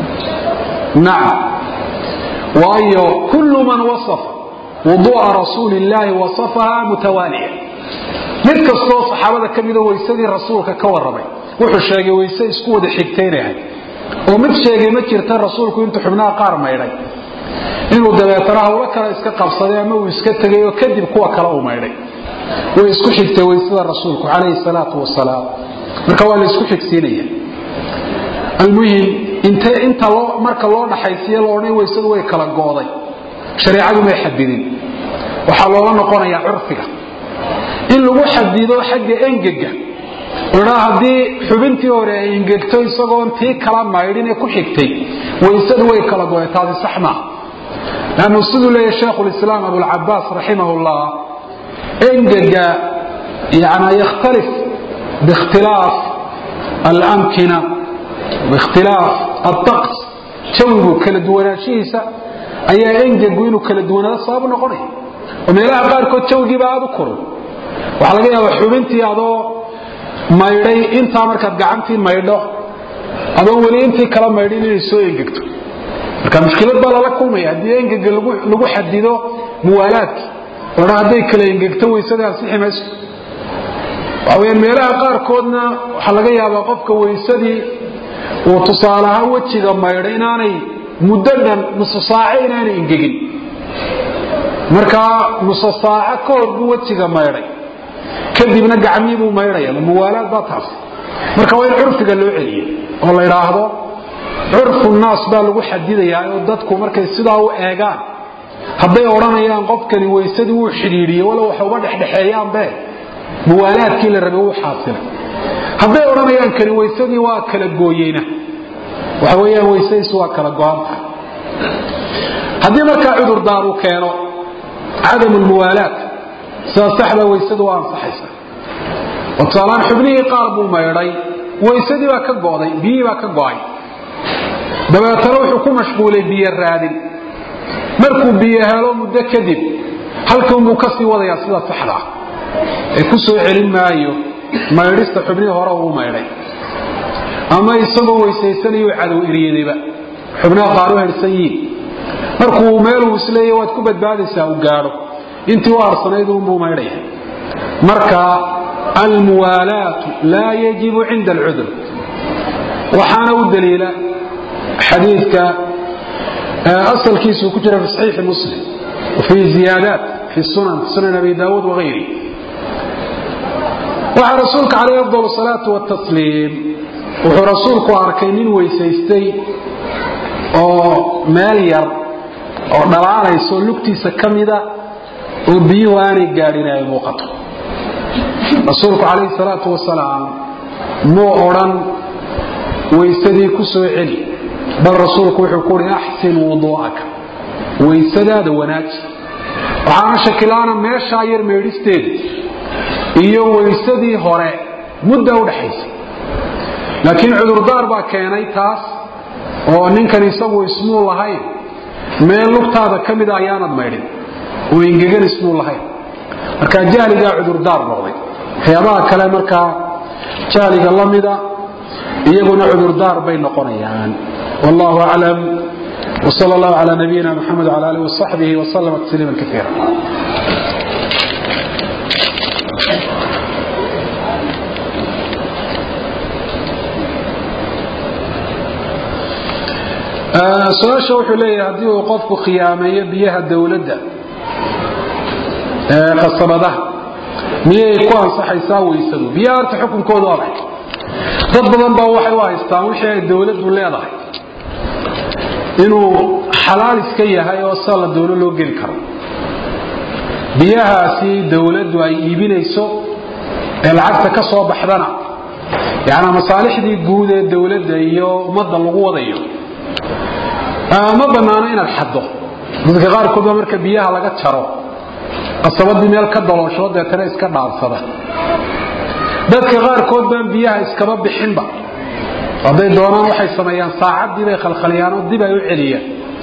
nacam waayo kullu man wasafa wuduu'a rasuuli illaahi wasafaha mutawaaliya mid kastoo saxaabada ka mida weysadii rasuulka ka warramay wuxuu sheegay weyse isku wada xigtaynahay oo mid sheegay ma jirta rasuulku intuu xubnaha qaar maydhay inuu dabeetana hawlo kale iska qabsaday ama uu iska tegay oo kadib kuwa kale uu maydhay way isku xigtay weysada rasuulku calayhi salaatu wasalaam marka waa la isku xigsiinaya almuhim inta marka loo dhaxaysiiyo loodhan weysadu way kala go'day shareecadu may xadidin waxaa loola noqonayaa curfiga in lagu xadido xagga engega odhaa haddii xubintii hore ay engegto isagoon tii kala maydhin ee ku xigtay weysadu way kala go'day taasi sax maaha lannu siduu leeyahy shaekhulislaam abulcabaas raximah llah engega yani yakhtalif biikhtilaaf alamkina biikhtilaaf aطaqs jawigu kala duwanaanshihiisa ayaa engegu inuu kala duwanaado sabab noqonaya oo meelaha qaarkood jawigiiba aada u koron waxaa laga yaaba xubintii adoo maydhay intaa markaad gacantii maydho adoo weli intii kala maydhin inay soo engegto marka mushkilad baa lala kulmaya haddii engega lagu xadido muwaalaadki odhan hadday kala engegto weysada ansixi mayso waxa weyaan meelaha qaarkoodna waxaa laga yaabaa qofka weysadii uu tusaale ahaan wejiga maydhay inaanay muddo dhan nusu saace inaanay engegin markaa nusu saaco ka hor buu wejiga maydhay kadibna gacmii buu maydhaya muwaalaad baa taas marka waa in curfiga loo celiye oo la idhaahdo curfu naas baa lagu xadidayaa oo dadku markay sidaa u eegaan hadday odhanayaan qofkani weysadii wuu xidhiidhiye walow waxa uga dhexdhexeeyaanbe muwaalaadkii la rabay wuu xaasilay hadday odhanayaan kani weysadii waa kala gooyeyna waxa weyaan weysadiisu waa kala go-an tahay haddii markaa cudurdaar uu keeno cadamu lmuwaalaat sida saxda weysadu waa ansaxaysa oo tusaalaan xubnihii qaar buu maydhay weysadii baa ka go'day biyihii baa ka go'ay dabeetana wuxuu ku mashquulay biyo raadin markuu biyo helo muddo kadib halkanbuu ka sii wadayaa sida saxda ah ee ku soo celin maayo maydhista xubnihii hore uu maydhay ama isagoo weysaysanayuu cadow eryadayba xubnaha qaar u herhsan yihiin markuu meeluu isleeya waad ku badbaadaysaa uu gaadho intii u arsanayd unbuu maydhaya marka almuwaalaatu laa yajibu cinda alcudur waxaana u daliila xadiidka asalkiisuu ku jira fi saxiixi muslim fii ziyaadaat fi sunan sunan abi daawuud wagayri waxaa rasuulka calayh afdal salaatu watasliim wuxuu rasuulku arkay nin weysaystay oo meel yar oo dhalaalayso lugtiisa ka mida oo biyuhu aanay gaadhin ay muuqato rasuulku calayhi salaatu wasalaam muu odhan weysadii ku soo celi bal rasuulku wuxuu ku uhi axsin wuduu'aka weysadaada wanaaji waxaana shakilaana meeshaa yar meedhisteeda iyo weysadii hore mudda udhaxaysa laakiin cudurdaar baa keenay taas oo ninkan isagu ismuu lahayn meel lugtaada ka mida ayaanad maydhin oo engegan ismuu lahayn marka jahligaa cudurdaar noqday waxyaabaha kale markaa jahliga la mida iyaguna cudurdaar bay noqonayaan wallahu aclam wsal allahu cala nabiyina mxamed wala alih wasaxbihi wslama tasliima kaiira su-aasha wuxuu leeyahay haddii uu qofku khiyaameeyo biyaha dowladda qasabadaha miyay ku ansaxaysaa weysadu biyaha horta xukunkoodu adag dad badan baa waxay u haystaan wixii ay dowladdu leedahay inuu xalaal iska yahay oo sala dowlo loo geli karo biyahaasi dowladdu ay iibinayso ee lacagta ka soo baxdana yanaa masaalixdii guud ee dowladda iyo ummadda lagu wadayo ma banaano inaad xaddo dadka qaarkood baa marka biyaha laga jaro qasabadii meel ka daloosho deetana iska dhaansada dadka qaarkood baan biyaha iskaba bixinba hadday doonaan waxay sameeyaan saacaddii bay khalkhaliyaan oo dib ay u celiyaan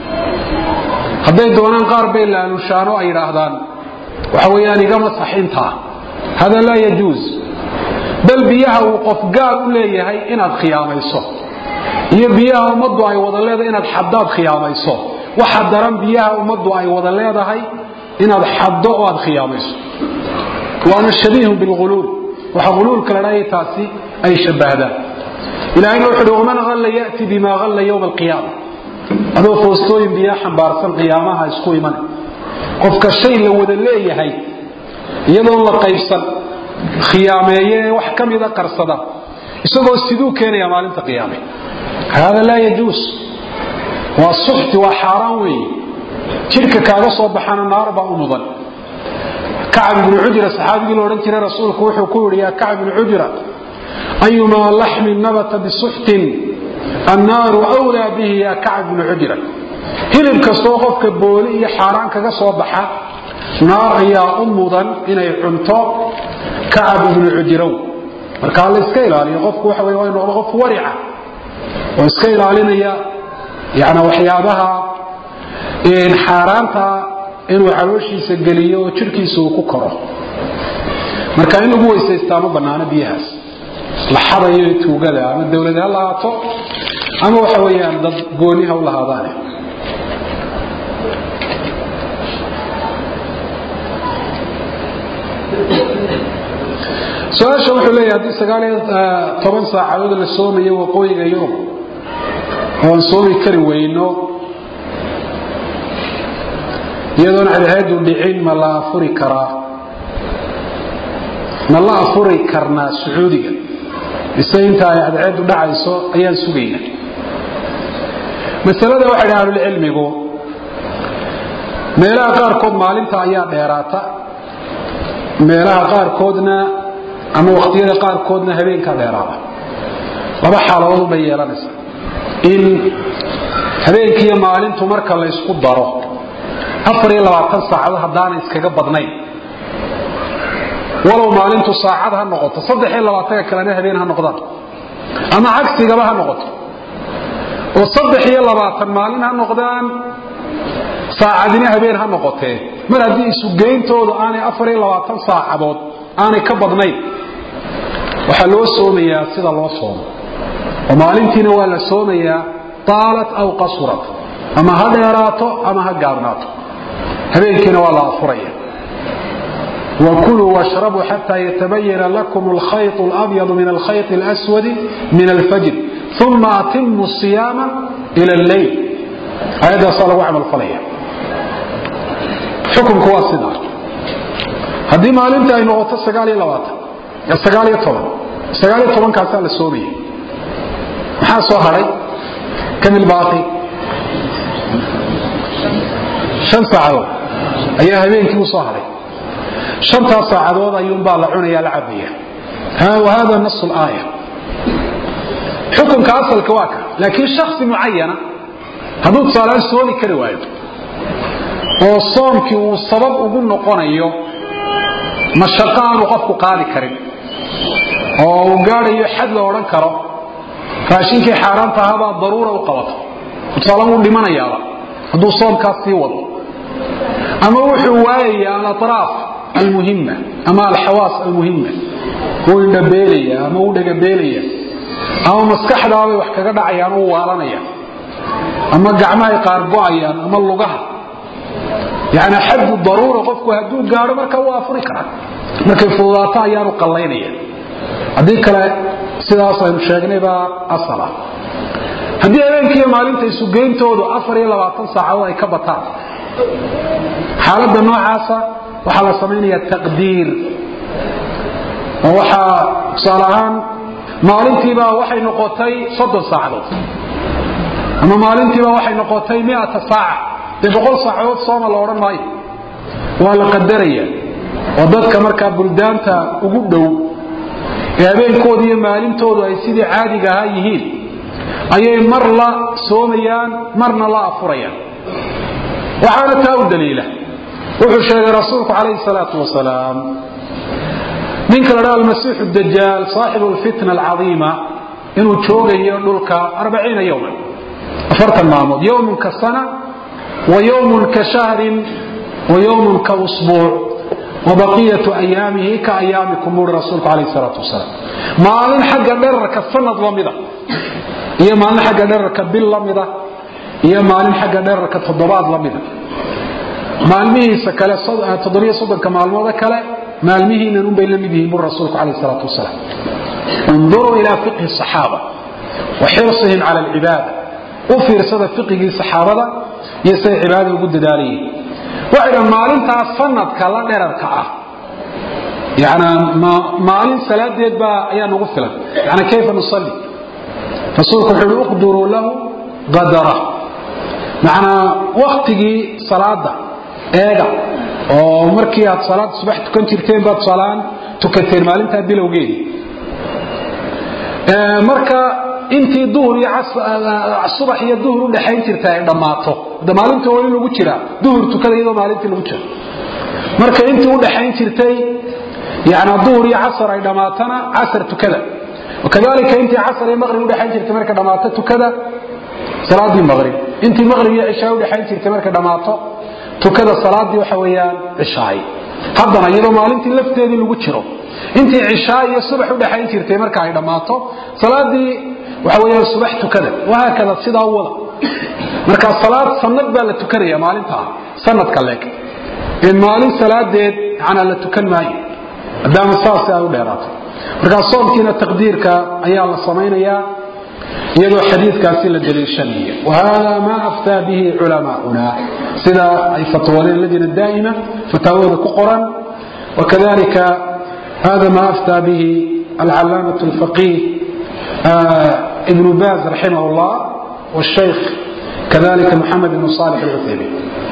hadday doonaan qaar bay laalushaan oo ay yidhaahdaan waxa weeyaan igama saxintaa hada laa yajuus bal biyaha uu qof gaar u leeyahay inaad khiyaamayso iyo biyaha ummaddu ay wada leedahay inaad xaddaad khiyaamayso waxa daran biyaha ummaddu ay wada leedahay inaad xaddo oo aad khiyaamayso waana shabiihun bilghuluul waxa huluulka la dhahay taasi ay shabahdaan ilaahayna wuxu uhi waman halla ya'ti bima halla yowma alqiyaama adoo foostooyin biyaa xambaarsan qiyaamaha isku iman qofka shay la wada leeyahay iyadoon la qaybsan khiyaameeye wax ka mida qarsada isagoo siduu keenaya maalinta qiyaame hada laa yajuus waa suxti waa xaaraan weeye jidhka kaaga soo baxana naar baa u mudan kacab ibnu cujra saxaabigii la odhan jiray rasuulku wuxuu ku yidhi yaa kacab ibnu cujra ayumaa laxmin nabata bisuxtin annaaru wlaa bihi yaa kacab ibnu cujra hilib kastoo qofka booli iyo xaaraan kaga soo baxa naar ayaa u mudan inay cunto kacab ibnu cujrow marka la iska ilaaliyo qofku waxa wey waa noqdo qof warica oo iska ilaalinaya yani waxyaabaha xaaraanta inuu calooshiisa geliyo oo jirhkiisa uu ku koro marka in lagu weysaystaa ma banaano biyahaas la xadayo tuugada ama dowlad ha lahaato ama waxa weyaan dad gooniha u lahaadaane su-aasha wuxuu leeyahay haddii sagaal iyo toban saacadood la soomayo waqooyiga yurub oon soomi kari weyno iyadoon cadceedu dhicin ma la afuri karaa ma la afuri karnaa sacuudiga mise inta ay cadceedu dhacayso ayaan sugayna masalada waxay dhaha ahlulcilmigu meelaha qaarkood maalinta ayaa dheeraata meelaha qaarkoodna ama wakhtiyada qaarkoodna habeenkaa dheeraada laba xaaladood bay yeelanaysaa in habeenkiiyo maalintu marka la ysku daro afar iyo labaatan saacado haddaanay iskaga badnayn walow maalintu saacad ha noqoto saddex iyo labaatanka kalena habeen ha noqdaan ama cagsigaba ha noqoto oo saddex iyo labaatan maalin ha noqdaan saacadina habeen ha noqotee mar haddii isugeyntoodu aanay afar iyo labaatan saacadood aanay ka badnayn waxaa loo soomayaa sida loo soomo oo maalintiina waa la soomayaa taalat aw qasurat ama ha dheeraato ama ha gaabnaato habeenkiina waa la afuraya وكلوا واشربوا حتى يتبين لكم الخيط الأبيض من الخيط الأسود من الفجر ثم أتموا الصيام إلى الليل هذا صلى وعمل فليا حكم كواسدا هذه ما لنت أي نغطة سقالي لواتا سقالي طبعا سقالي طبعا كاسا للسورية محا صهري كم الباقي شن ساعة أيها هبين كيو صهري shantaas saacadood ayuunbaa la cunaya la cabaya wahada nas aaya xukunka asalka waa ka laakiin shaksi mucayana hadduu tusaalaan soomi kari waayo oo soomkii uu sabab ugu noqonayo mashaqo aanu qofku qaadi karin oo uu gaadhayo xad la odhan karo raashinkii xaaraanta ahabaa daruura u qabato tusaalaan wuu dhimanayaaba hadduu soomkaas sii wado ama wuxuu waayaya alatraaf almuhima ama alxawaas almuhima wuu indhabeelaya ama wuu dhagabeelaya ama maskaxdaabay wax kaga dhacayaan u waalanaya ama gacmahay qaar go-ayaan ama lugaha yani xaddu daruura qofku hadduu gaadho marka wuu afuri karaa markay fududaato ayaanu qallaynaya haddii kale sidaas aynu sheegnay baa asal ah haddii habeenkiiyo maalinta isugeyntoodu afar iyo labaatan saacadood ay ka bataan xaaladda noocaasa waxaa la samaynaya taqdiir oo waxaa tusaale ahaan maalintiibaa waxay noqotay soddon saacadood ama maalintiibaa waxay noqotay miata saaca dee boqol saacadood sooma la odhan maayo waa la qadaraya oo dadka markaa buldaanta ugu dhow ee habeenkooda iyo maalintoodu ay sidii caadiga ahaa yihiin ayay mar la soomayaan marna la afurayaan waxaana taa u daliila wuxuu sheegay rasuulku calayhi salaatu wasalaam ninka la dhaha almasiixu dajaal saaxibu alfitna alcadiima inuu joogayo dhulka arbaciina yowman afartan maalmood yowmun ka sana wa yowmun ka shahrin wa yowmun ka usbuuc wa baqiyatu ayaamihi ka ayaamikum buuri rasuulku calayhi salaatu wasalaam maalin xagga dherarka sanad la mida iyo maalin xagga dherarka bil la mida iyo maalin xagga dherarka toddobaad la mida maalmihiisa kale toddobiyo soddonka maalmooda kale maalmihiinan unbay la mid yihiin bur rasuulku calayh salaatu wasalaam unduruu ilaa fiqhi saxaaba wa xirsihim cala alcibaada u fiirsada fiqigii saxaabada iyo say cibaadada ugu dadaalayiin waxay dhahan maalintaas sanadka la dherarka ah yani maalin salaadeed baa ayaa nagu filan yani kayfa nusalli rasuulku wuxuu uhi uqduruu lahu qadara macnaa waktigii salaada eega oo markii aad salaad subax tukan jirteen baad salaan tukateen maalintaa bilowgeedii marka intii duhur iyo subax iyo duhur u dhaxayn jirta ay dhammaato de maalintii wali lagu jiraa duhur tukada iyadoo maalintii lagu jiro marka intii u dhaxayn jirtay yani duhur iyo casar ay dhammaatana casar tukada kadalika intii casar iyo maqrib udhaxayn jirtay marka dhammaato tukada salaadii maqrib intii maqrib iyo cishaa udhaxayn jirtay marka dhammaato tukada salaadii waxa weyaan cishaay haddana iyadoo maalintii lafteedii lagu jiro intii cishaa iyo subax udhaxayn jirtay marka ay dhammaato salaadii waxa weyaan subax tukada wahaakada sidaa wada marka salaad sanad baa la tukanaya maalintaa sanadka leeg ee maalin salaadeed manaa la tukan maayo maadaama saas ay u dheeraato markaa soomkiina taqdiirka ayaa la samaynayaa iyadoo xadiidkaasi la daliishanaya wahada ma aftaa bihi culamaauna sida ay fatwadeen lajna daa'ima fataawada ku qoran wakadalika hada ma aftaa bihi alcalaamaة اlfaqih ibn baz raximah اllah wاshaykh kadalika moxamed ibn صالح اlcuthaymin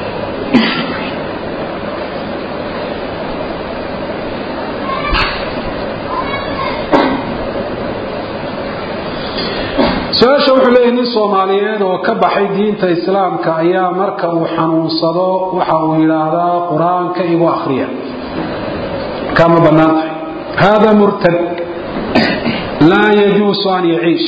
su-aasha wuxuu leeyahy nin soomaaliyeed oo ka baxay diinta islaamka ayaa marka uu xanuunsado waxa uu yidhaahdaa qur-aanka igu akhriya kama bannaan tahay hada murtad laa yajuusu an yaciish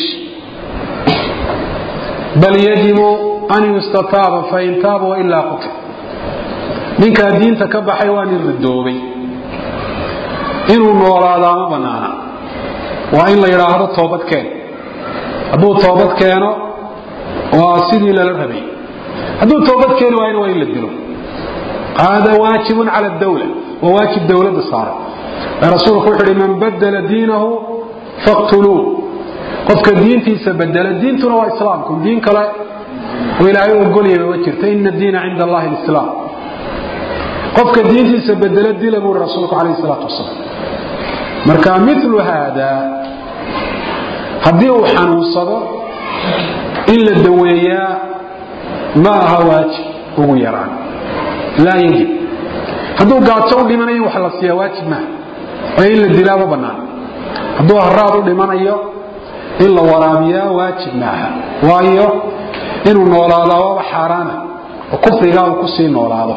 bal yajibu an yustataaba fain taaba wailaa qutil ninkaa diinta ka baxay waa nin ridoobay inuu noolaadaa ma bannaana waa in la yidhaahdo toobadkeen hadduu toobad keeno waa sidii lala rabay hadduu toobad keeni waayna waa in la dilo hada waajibun cala dawla waa waajib dowladda saaran rasuulku wuxu uhi man badala diinahu faqtuluuh qofka diintiisa bedela diintuna waa islaamku diin kale oo ilaahay ogolyaba ma jirta ina diina cinda allahi lislaam qofka diintiisa bedela dila buuri rasuulku calayhi salaatu wasalaam marka milu haada haddii uu xanuunsado in la daweeyaa ma aha waajib ugu yaraan laa yajib hadduu gaajo u dhimanayo in wax la siiyaa waajib maaha oo in la dilaa ma bannaan hadduu haraad u dhimanayo in la waraabiyaa waajib maaha waayo inuu noolaadaa waaba xaaraana oo kufrigaa uu kusii noolaado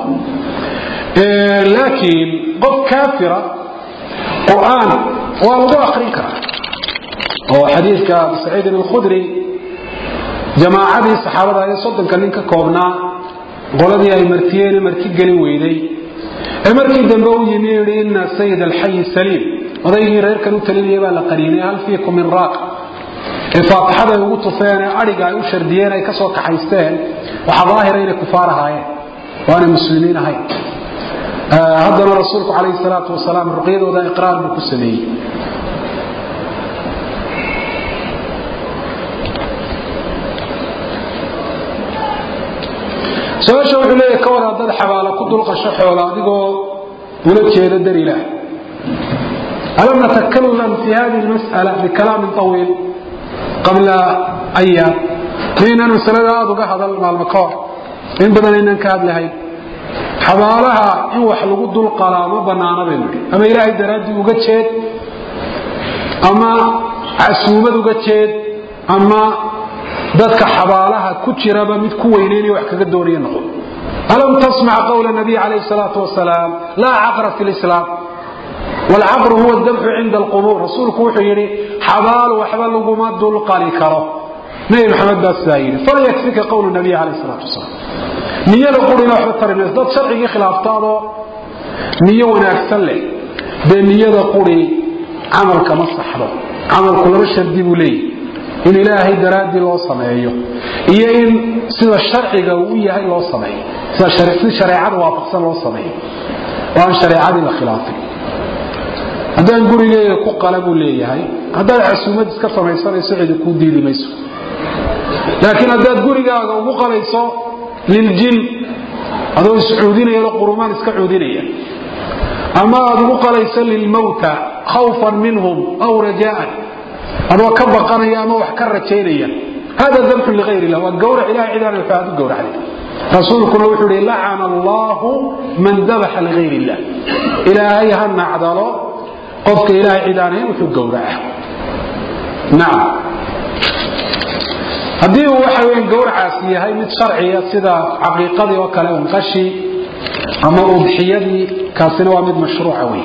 laakiin qof kaafira qur-aan waa lagu akrin karaa oo xadiidka abu saciidin alkhudri jamaacadii saxaabada ee soddonka nin ka koobnaa qoladii ay martiyeene marti gelin weyday ee markii dambe u yimi yidhi ina sayid alxayi saliim odaygii reerkan u talinaya baa la qariinay hal fiikum min raaq ee faatixada ay ugu tufeen ee adhiga ay u shardiyeen ay ka soo kaxaysteen waxaa daahira inay kufaar ahaayeen oo aanay muslimiin ahayn haddana rasuulku calayhi salaatu wasalaam ruqyadooda iqraar buu ku sameeyey su-aasha wuxuu leeyahy ka war haddaad xabaalo ku dulqasho xoola adigoo ula jeeda dar ilaah alam natakalam fi hadihi lmas'ala bikalaamin طawiil qabla ayaam maynaan masalada aada uga hadal maalmo ka hor in badan aynaan ka hadlahayn xabaalaha in wax lagu dulqalaa ma banaana baynu idhi ama ilaahay daraaddii uga jeed ama casuumad uga jeed ama dadka xabaalaha ku jiraba mid ku weyneynaya wax kaga doonaya noqon alam tasmac qawla nabiy calayhi salaatu wasalaam laa caqra fi lislaam waalcaqru huwa dabxu cinda alqubuur rasuulku wuxuu yidhi xabaal waxba laguma dulqali karo nabi maxamed baa sidaa yidhi fala yakfika qawlu nabiy calayhi salaatu wasalaam niyada qurina waxba tari mayso dad sharcigii khilaaftaadoo niyo wanaagsan leh dee niyada quri camalka ma saxdo camalku laba shardi buu leeyahy in ilaahay daraaddii loo sameeyo iyo in sida sharciga uu u yahay loo sameeyo si shareecada waafaqsan loo sameeyo oo aan shareecadii la khilaafin haddaan gurigeyga ku qala buu leeyahay haddaad casuumad iska samaysanayso cidi kuu diidi mayso laakiin haddaad gurigaaga ugu qalayso liljin adoo iscuudinayao qurumaan iska cuudinaya ama aad ugu qalayso lilmawta khawfan minhum aw rajaan adoo ka baqanaya ama wax ka rajaynaya hada dabxun liayr illah waa gawrac ilahay cidaan waxaad u gawracday rasuulkuna wuxuu ihi lacana allahu man dabaxa ligayr illah ilaahay ha nacdalo qofka ilahay cidaanayn wuxuu gawraca nacam haddii uu waxa weya gawracaasi yahay mid sharciya sida caqiiqadii oo kale unqashi ama udxiyadii kaasina waa mid mashruuca wey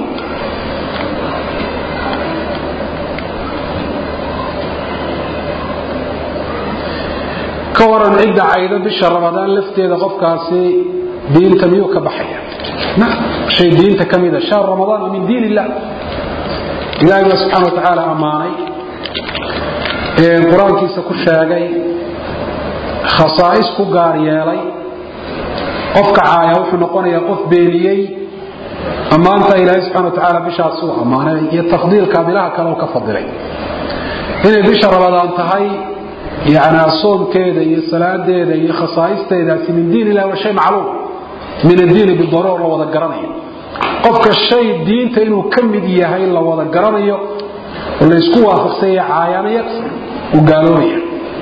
ka waran cidda caydo bisha ramadaan lafteeda qofkaasi diinta miyuu ka baxaya hay diinta ka mida shahr ramadaan waa min diin illah ilahay baa subxana wa tacaala ammaanay qur-aankiisa ku sheegay khasaa'is ku gaar yeelay qofka caaya wuxuu noqonayaa qof beeniyey ammaanta ilaahay subxana watacaala bishaas uu ammaanay iyo tafdiilka bilaha kale oo ka fadilay inay bisha rabadaan tahay yani soomkeeda iyo salaadeeda iyo khasaa'isteedaasi min diin ilah waa shay macluum min addiini bidaruur la wada garanayo qofka shay diinta inuu ka mid yahay la wada garanayo oo laysku waafaqsanya caayana yakfur uu gaaloobaya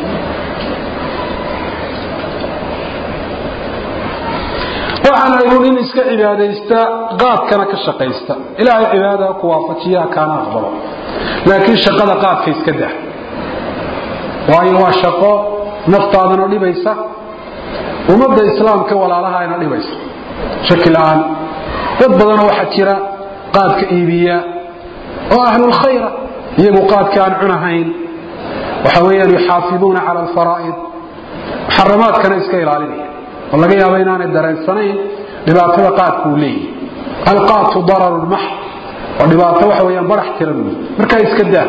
waxaan aynu nin iska cibaadaysta qaadkana ka shaqaysta ilaahay cibaadada ku waafajiyaa kaana aqbalo laakiin shaqada qaadka iska dah waayo waa shaqo naftaadana dhibaysa ummadda islaamka walaalahayna dhibaysa shaki la-aan dad badanoo waxaa jira qaadka iibiya oo ahlulkhayra iyagu qaadka aan cunahayn waxa weyaan yuxaafiduuna cala alfaraa'id muxaramaadkana iska ilaalinaya oo laga yaaba inaanay dareensanayn dhibaatada qaadka uu leeyahy alqaatu dararun max oo dhibaato waxa weyaan barax tiran wey markaa iska daa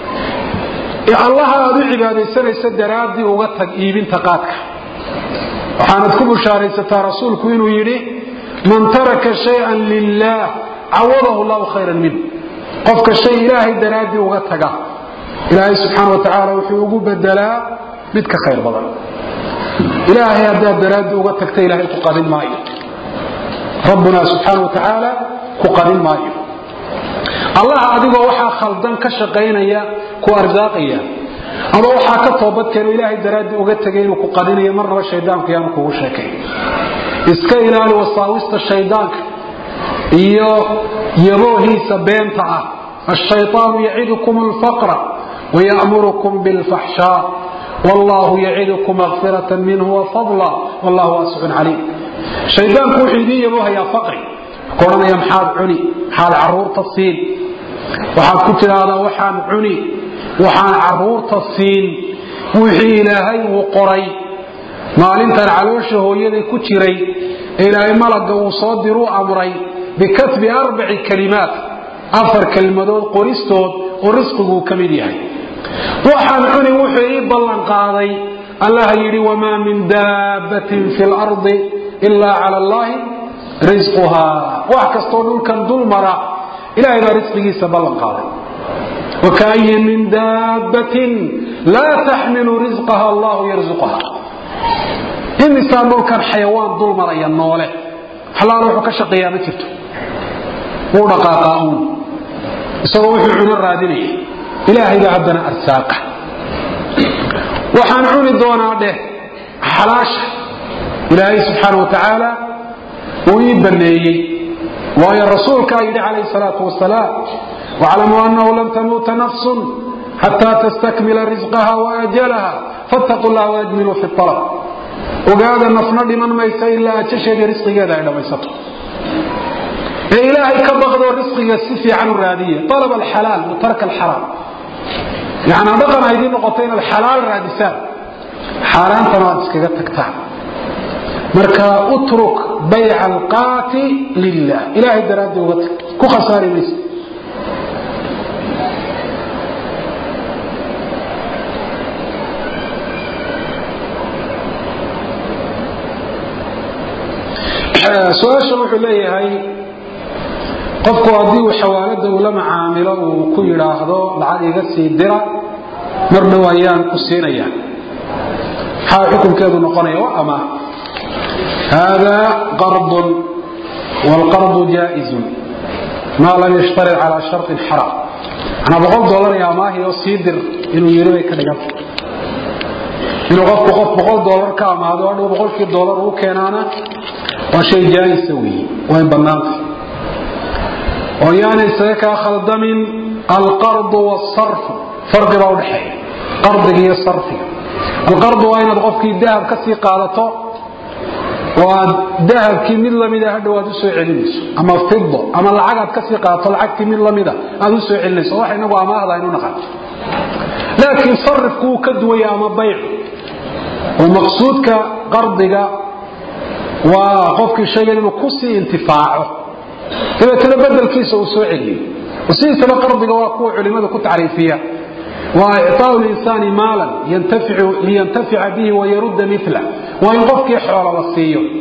allaha aad u cibaadaysanaysa daraaddii uga tag iibinta qaadka waxaanad ku bushaaraysataa rasuulku inuu yidhi man taraka shayan lilah cawadahu llahu khayran minh qofka shay ilaahay daraaddii uga taga ilaahay subxaana wa tacaala wuxuu ugu bedelaa mid ka khayr badan ilaahay haddaad daraaddii uga tagta ilaahay ku qadin maayo rabbuna subxaana wa tacaala ku qadin maayo allah adigoo waxaa khaldan ka shaqaynaya ku arsaaqaya ama waxaa ka toobadkeeno ilaahay daraaddii uga tegay inuu ku qadinayo marnaba shaydaanku yaanu kugu sheekay iska ilaali wasaawista shaydaanka iyo yaboohiisa beenta ah الشيطان يعدكم الفقر ويأمركم بالفحشاء والله يعدكم مغفرة منه وفضلا والله واسع عليم شيطان كوحيدي يبوها يا فقري كورنا يا محاد عني حال عرور تصين وحال كتل هذا وحان عني وحان عرور تصين وحي إلهي وقري maalintan caloosha hooyaday ku jiray ilaahay malaga uu soo diruu amray bikatbi arbaci kalimaat afar kelmadood qoristood oo risqiguu ka mid yahay waxaan cuni wuxuu ii ballan qaaday allah yidhi wamaa min daabbatin fi lardi ilaa cala allahi risquhaa wax kastoo dhulkan dul mara ilahay baa risqigiisa ballan qaaday wakaayin min daabbatin laa taxmilu risqaha allahu yarzuqaha imisaa dhulkan xayawaan dul maraya noole xalaal wuxuu ka shaqeeyaa ma jirto wuu dhaqaaqaa uun isagoo wuxuu cuno raadinaya ilaahay baa haddana arsaaqa waxaan cuni doonaa dheh xalaasha ilaahay subxaana wa tacaala uu ii baneeyey waayo rasuulkaa yidhi calayhi salaatu wasalaam waclamuu annahu lam tamuuta nafsun xataa tastakmila risqaha waajalaha fattaquu llaha waajmiluu fi alab ogaada nafna dhiman maysa ilaa ajasheeda risqigeeda ay dhammaysato ee ilaahay ka baqdoo risqiga si fiican u raadiya alab alxalaal wa tarka alxaraam yacnaa dhaqan haydii noqoto inaad xalaal raadisaan xaaraantana aad iskaga tagtaan marka utruk bayca alqaati lilah ilaahay daraaddii uga tag ku khasaari maysa su-aasha wuxuu leeyahay qofku haddii uu xawaalada uu la macaamilo uu ku yidhaahdo lacag iga sii dira mar dhow ayaan ku siinaya maxaa xukunkeedu noqonaya waa amaah haadaa qardun waalqardu jaa'izun maa lam yashtarid calaa sharطin xaram manaa boqol dolar iyo amaahi oo sii dir inuu yidhi bay ka dhiganta inuu qofku qof boqol dolar ka amaado hadhow boqolkii dolar uu keenaana waa shay jaaisa weeye way bannaanta oo yaana isaga kaa khaldamin alqardu waalsarfu farqi baa udhexeeya qardiga iyo sarfiga alqardu waa inaad qofkii dahab ka sii qaadato oo aad dahabkii mid lamida hadhow aad u soo celinayso ama fido ama lacag aad ka sii qaadato lacagtii mid lamida aad u soo celinayso waxa inagu amaahda aynu naqaano laakiin sarifku wuu ka duwaya ama bayc oo maqsuudka qardiga waa qofkii shaygan inuu ku sii intifaaco dabeetana bedelkiisa uu soo celiyo sidiisaba qardiga waa kuwa culimadu ku tacriifiya waa icطaau linsaani maalan liyantafica bihi wayarudda mila waa in qofkii xoola la siiyo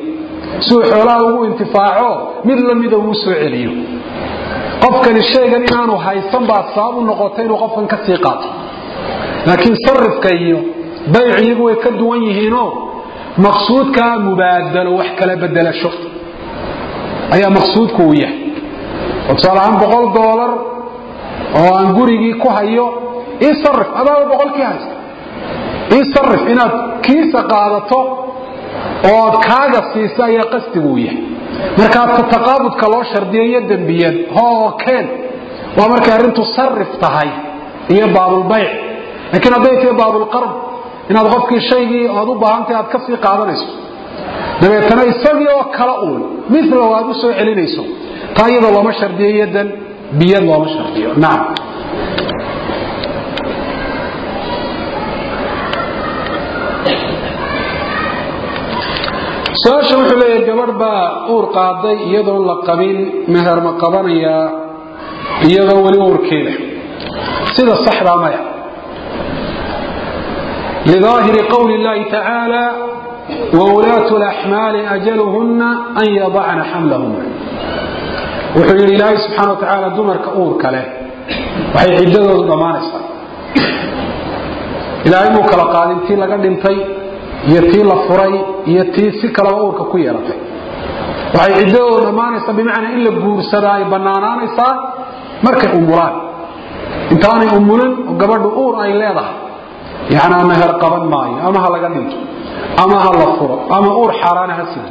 si uu xoolaha ugu intifaaco mid lamida uu soo celiyo qofkani sheegan inaanu haysan baa sabab u noqotay inuu qofkan ka sii qaato laakiin sarifka iyo bayc iyagu way ka duwan yihiinoo maqsuudkaa mubaadalo wax kala bedelasho ayaa maqsuudku uu yahay oo tusaale ahaan boqol doolar oo aan gurigii ku hayo ii sarif adaaba boqolkii haysta ii sarif inaad kiisa qaadato ood kaaga siisa ayaa qasdigu uu yahay markaa taqaabudka loo shardiyo iyo dembiyad hookeen waa markay arrintu sarif tahay iyo baabulbayc laakiin hadday tahay baabulqarb inaad qofkii shaygii oad u baahantay aad ka sii qaadanayso dabeetana isagii oo kala uun milow aad u soo celinayso taa iyadoo looma shardiyo yadan biyad looma shardiyo nacam su-aasha wuxuu leeyahay gabadh baa uur qaaday iyadoon la qabin meher ma qabanayaa iyadoo weli uurkeeda sida saxdaa maya lidaahiri qowli اllahi tacaala wulaatu laxmaali ajaluhunna an yadacna xamlahunna wuxuu yidhi ilaahay subxana wa tacaala dumarka uurka leh waxay ciddadoodu dhammaanaysaa ilaahay muu kala qaadin tii laga dhintay iyo tii la furay iyo tii si kalaba uurka ku yeelatay waxay ciddadoodu dhammaanaysaa bimacnaa in la guursadaa ay bannaanaanaysaa markay umulaan intaanay umulan oo gabadhu uur ay leedahay yacnaa meher qaban maayo ama ha laga dhinto ama ha la furo ama uur xaaraana ha sido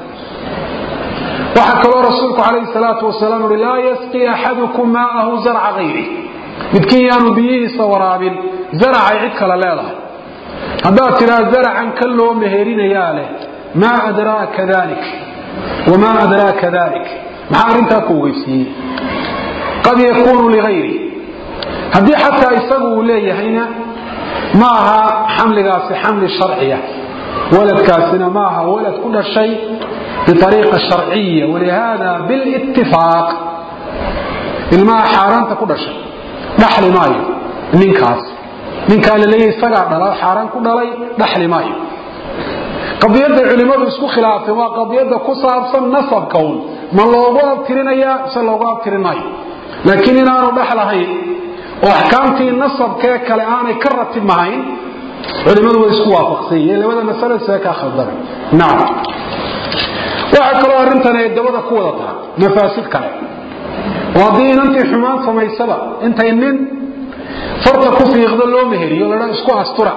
waxaa kaloo rasuulku calayhi salaatu wasalaam uhi laa yasqi axadukum maa'ahu zarca hayri midkiin yaanu biyihiisa waraabin zaracay cid kale leedahay haddaad tidhaa zaracan ka loo meherinayaa leh maa adraaka dalik wamaa adraaka dalik maxaa arrintaa ku ogeysiiyey qad yakuunu ligayri haddii xataa isagu uu leeyahayna ma aha xamligaasi xamli sharciya waladkaasina ma aha walad ku dhashay biariiqa sharciya walihada bilitifaaq ilmaha xaaraanta ku dhashay dhaxli maayo ninkaas ninkaa laleeya isagaa dhala xaaraan ku dhalay dhaxli maayo qadiyadda culimmadu isku khilaafeen waa qadiyadda ku saabsan nasabka un ma loogu abtirinayaa mise loogu abtirin maayo laakiin inaanu dhaxlahayn oo axkaamtii nasabkee kale aanay ka ratibmahayn culimmadu way isku waafaqsanyeen labada masale see kaa khaldana nacam waxaa kaloo arrintan ay dabada ku wadataa mafaasid kale oo haddii inantii xumaan samaysaba intay nin farta ku fiiqdo loo meheriyo ladha isku astura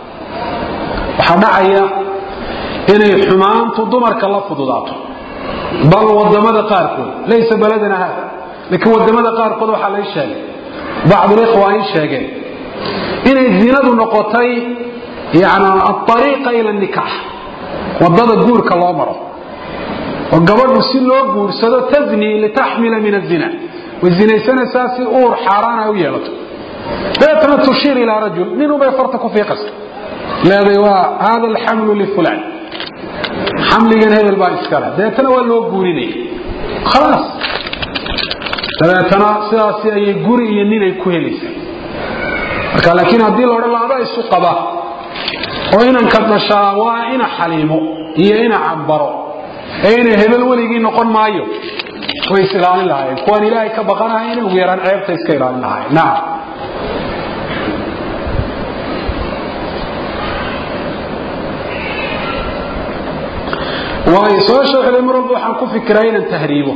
waxaa dhacaya inay xumaantu dumarka la fududaato bal wadamada qaarkood laysa baladana haada laakiin wadamada qaarkood waxaa lay sheegay bacdulikhwa ay sheegeen inay zinadu noqotay yani aariiqa ila nikaax wadada guurka loo maro oo gabadhu si loo guursado tazni litaxmila min azina way zinaysanaysaa si uur xaaraana u yeelato dabeetana tushiir ilaa rajul ninubay farta ku fiiqaysa leeday waa hada alxamlu lifulan xamligan hebel baa iskale dabeetana waa loo guurinaya khalaas dabeetana sidaasi ayay guri iyo ninay ku helaysaa marka laakiin haddii la odhan laada isu qaba oo inanka dhashaa waa ina xaliimo iyo ina cambaro ee ina hebel weligii noqon maayo way is ilaalin lahaayeen kuwaan ilaahay ka baqanahayn ugu yaraan ceebta iska ilaalin lahaayeen nacam waayo su-aasha waxay mar walba waxaan ku fikiraa inaan tahriibo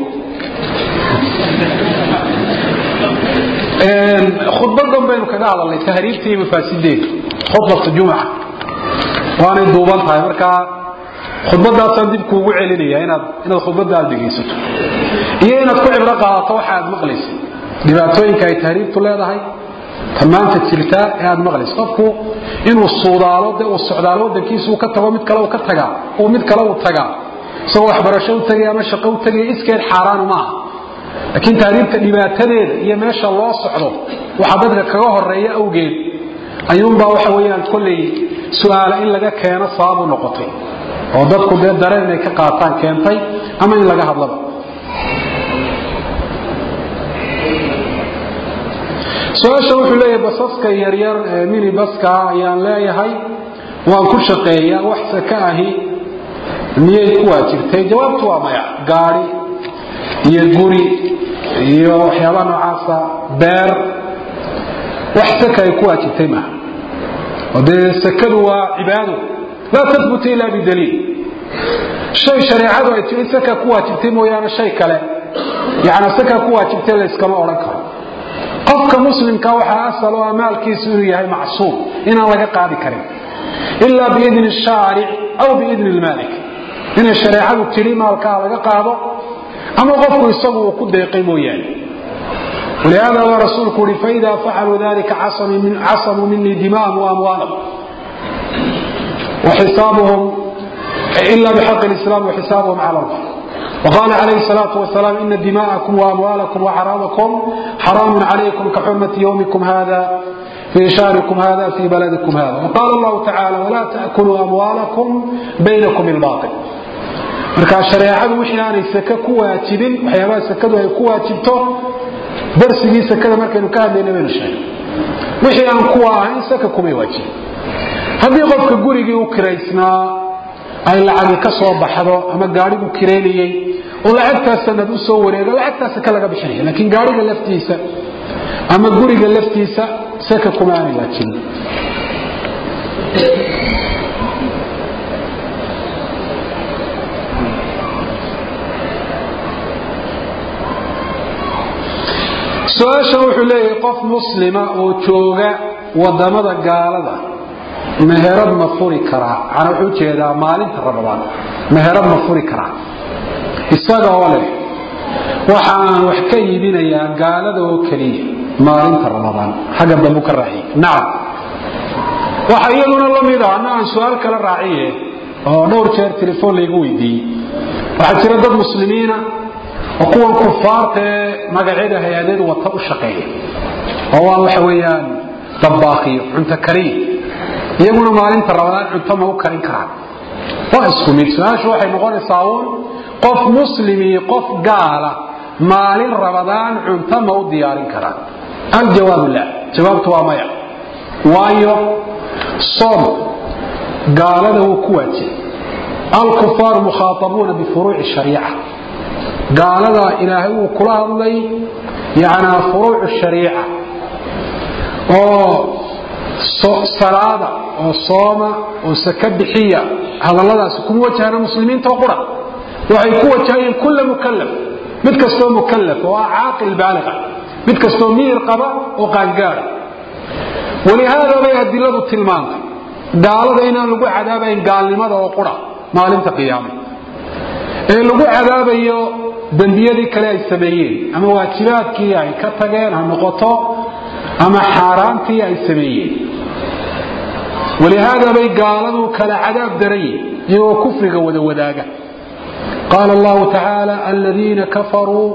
khudbadan baynu kaga hadalnay tahriibta iyo mafaasideeda khudbata jumca waanay duuban tahay markaa khudbadaasaan dib kuugu celinaya inaad inaad khudbada aad dhegaysato iyo inaad ku cibro qaadato waxa aad maqlaysa dhibaatooyinka ay tahriibtu leedahay tamaanta jirtaa ee aad maqlaysa qofku inuu suudaalo de uu socdaalo wadankiisa uu ka tago mid kale uu ka tagaa uu mid kale uu tagaa isagoo waxbarasho u tagay ama shaqo u tagay iskeed xaaraan maaha laakiin tahriibta dhibaatadeeda iyo meesha loo socdo waxaa dadka kaga horeeya awgeed ayuunbaa waxa weyaan kolley su-aala in laga keeno sababu noqotay oo dadku dee dareen inay ka qaataan keentay ama in laga hadlaba su-aasha wuxuu leeyahay basaska yaryar ee mini baska ayaan leeyahay waan ku shaqeeyaa wax saka ahi miyay ku waajibtay jawaabtu waa maya gaari iyo guri iyo waxyaabaha noocaasa beer wax saka ay ku waajibtay maaha oo dee sakadu waa cibaado laa tahbutu ila bidaliil shay shareecadu ay tiri saka ku waajibtay mooyaane shay kale yani saka ku waajibtay layskama odhan karo qofka muslimka waxaa asal oo maalkiisu inuu yahay macsuum inaan laga qaadi karin ilaa biidni shaaric aw biidni lmaalik inay shareecadu tiri maalkaa laga qaado ama qofku isagu uu ku deeqay mooyaane ولهذا baa rasuulku uhi faإida facaluu dalika casamuu minii dima'ahum وamwaalahum وxisaabuhum إلا بحق الإسلام وحسابهم على الله وقال عليه الصلاة والسلام إن دماءكم وأموالكم وحرامكم حرام عليكم كحرمة يومكم هذا في شهركم هذا في بلدكم هذا وقال الله تعالى ولا تأكلوا أموالكم بينكم الباطل marka shareecadu wixii aanay saka ku waajibin waxyaabaha sakadu ay ku waajibto darsigii sakada markaynu ka hadlayna baynu sheegay wixii aan kuwa ahayn saka kumay waajibin haddii qofka gurigii u kiraysnaa ay lacagi ka soo baxdo ama gaarigu kiraynayey oo lacagtaas sanad u soo wareego lacagtaas saka laga bixinaya laakiin gaariga laftiisa ama guriga laftiisa saka kuma aanay waajibin su-aashan wuxuu leeyahay qof muslima oo jooga wadamada gaalada meherad ma furi karaa ana wuxuu jeedaa maalinta ramadaan meherad ma furi karaa isaga oo leh waxaan wax ka iibinayaa gaalada oo keliya maalinta ramadaan xagga dambu ka raaciye nacam waxa iyaduna la mid a anna aan su-aal kala raaciye oo dhowr jeer telefoon laygu weydiiyey waxaa jira dad muslimiina oo kuwan kufaarta ee magacyada hay-adeed wata u shaqeeya oo waa waxa weeyaan dabbaaqiyo cunto kariya iyaguna maalinta ramadaan cunto ma u karin karaan waa isku mid su-aashu waxay noqonaysaa uun qof muslimii qof gaala maalin ramadaan cunto ma u diyaarin karaan aljawaabu la jawaabtu waa maya waayo soom gaalada wuu ku waajibay alkufaaru mukhaaabuuna bifuruuci shariica gaalada ilaahay wuu kula hadlay yanaa furuucu shariica oo salaada oo sooma oo saka bixiya hadalladaasi kuma wajahana muslimiinta oo qura waxay ku wajahayeen kulla mukalaf mid kastoo mukalaf oo ah caaqil baaliqa mid kastoo miyir qaba oo qaangaara walihaada bay adiladu tilmaantay gaalada inaan lagu cadaabayn gaalnimada oo qura maalinta qiyaama ee lagu cadaabayo dembiyadii kale ay sameeyeen ama waajibaadkii ay ka tageen ha noqoto ama xaaraantii ay sameeyeen walihaada bay gaaladu kala cadaab darayiin iyagoo kufriga wada wadaaga qaala allahu tacaala aladiina kafaruu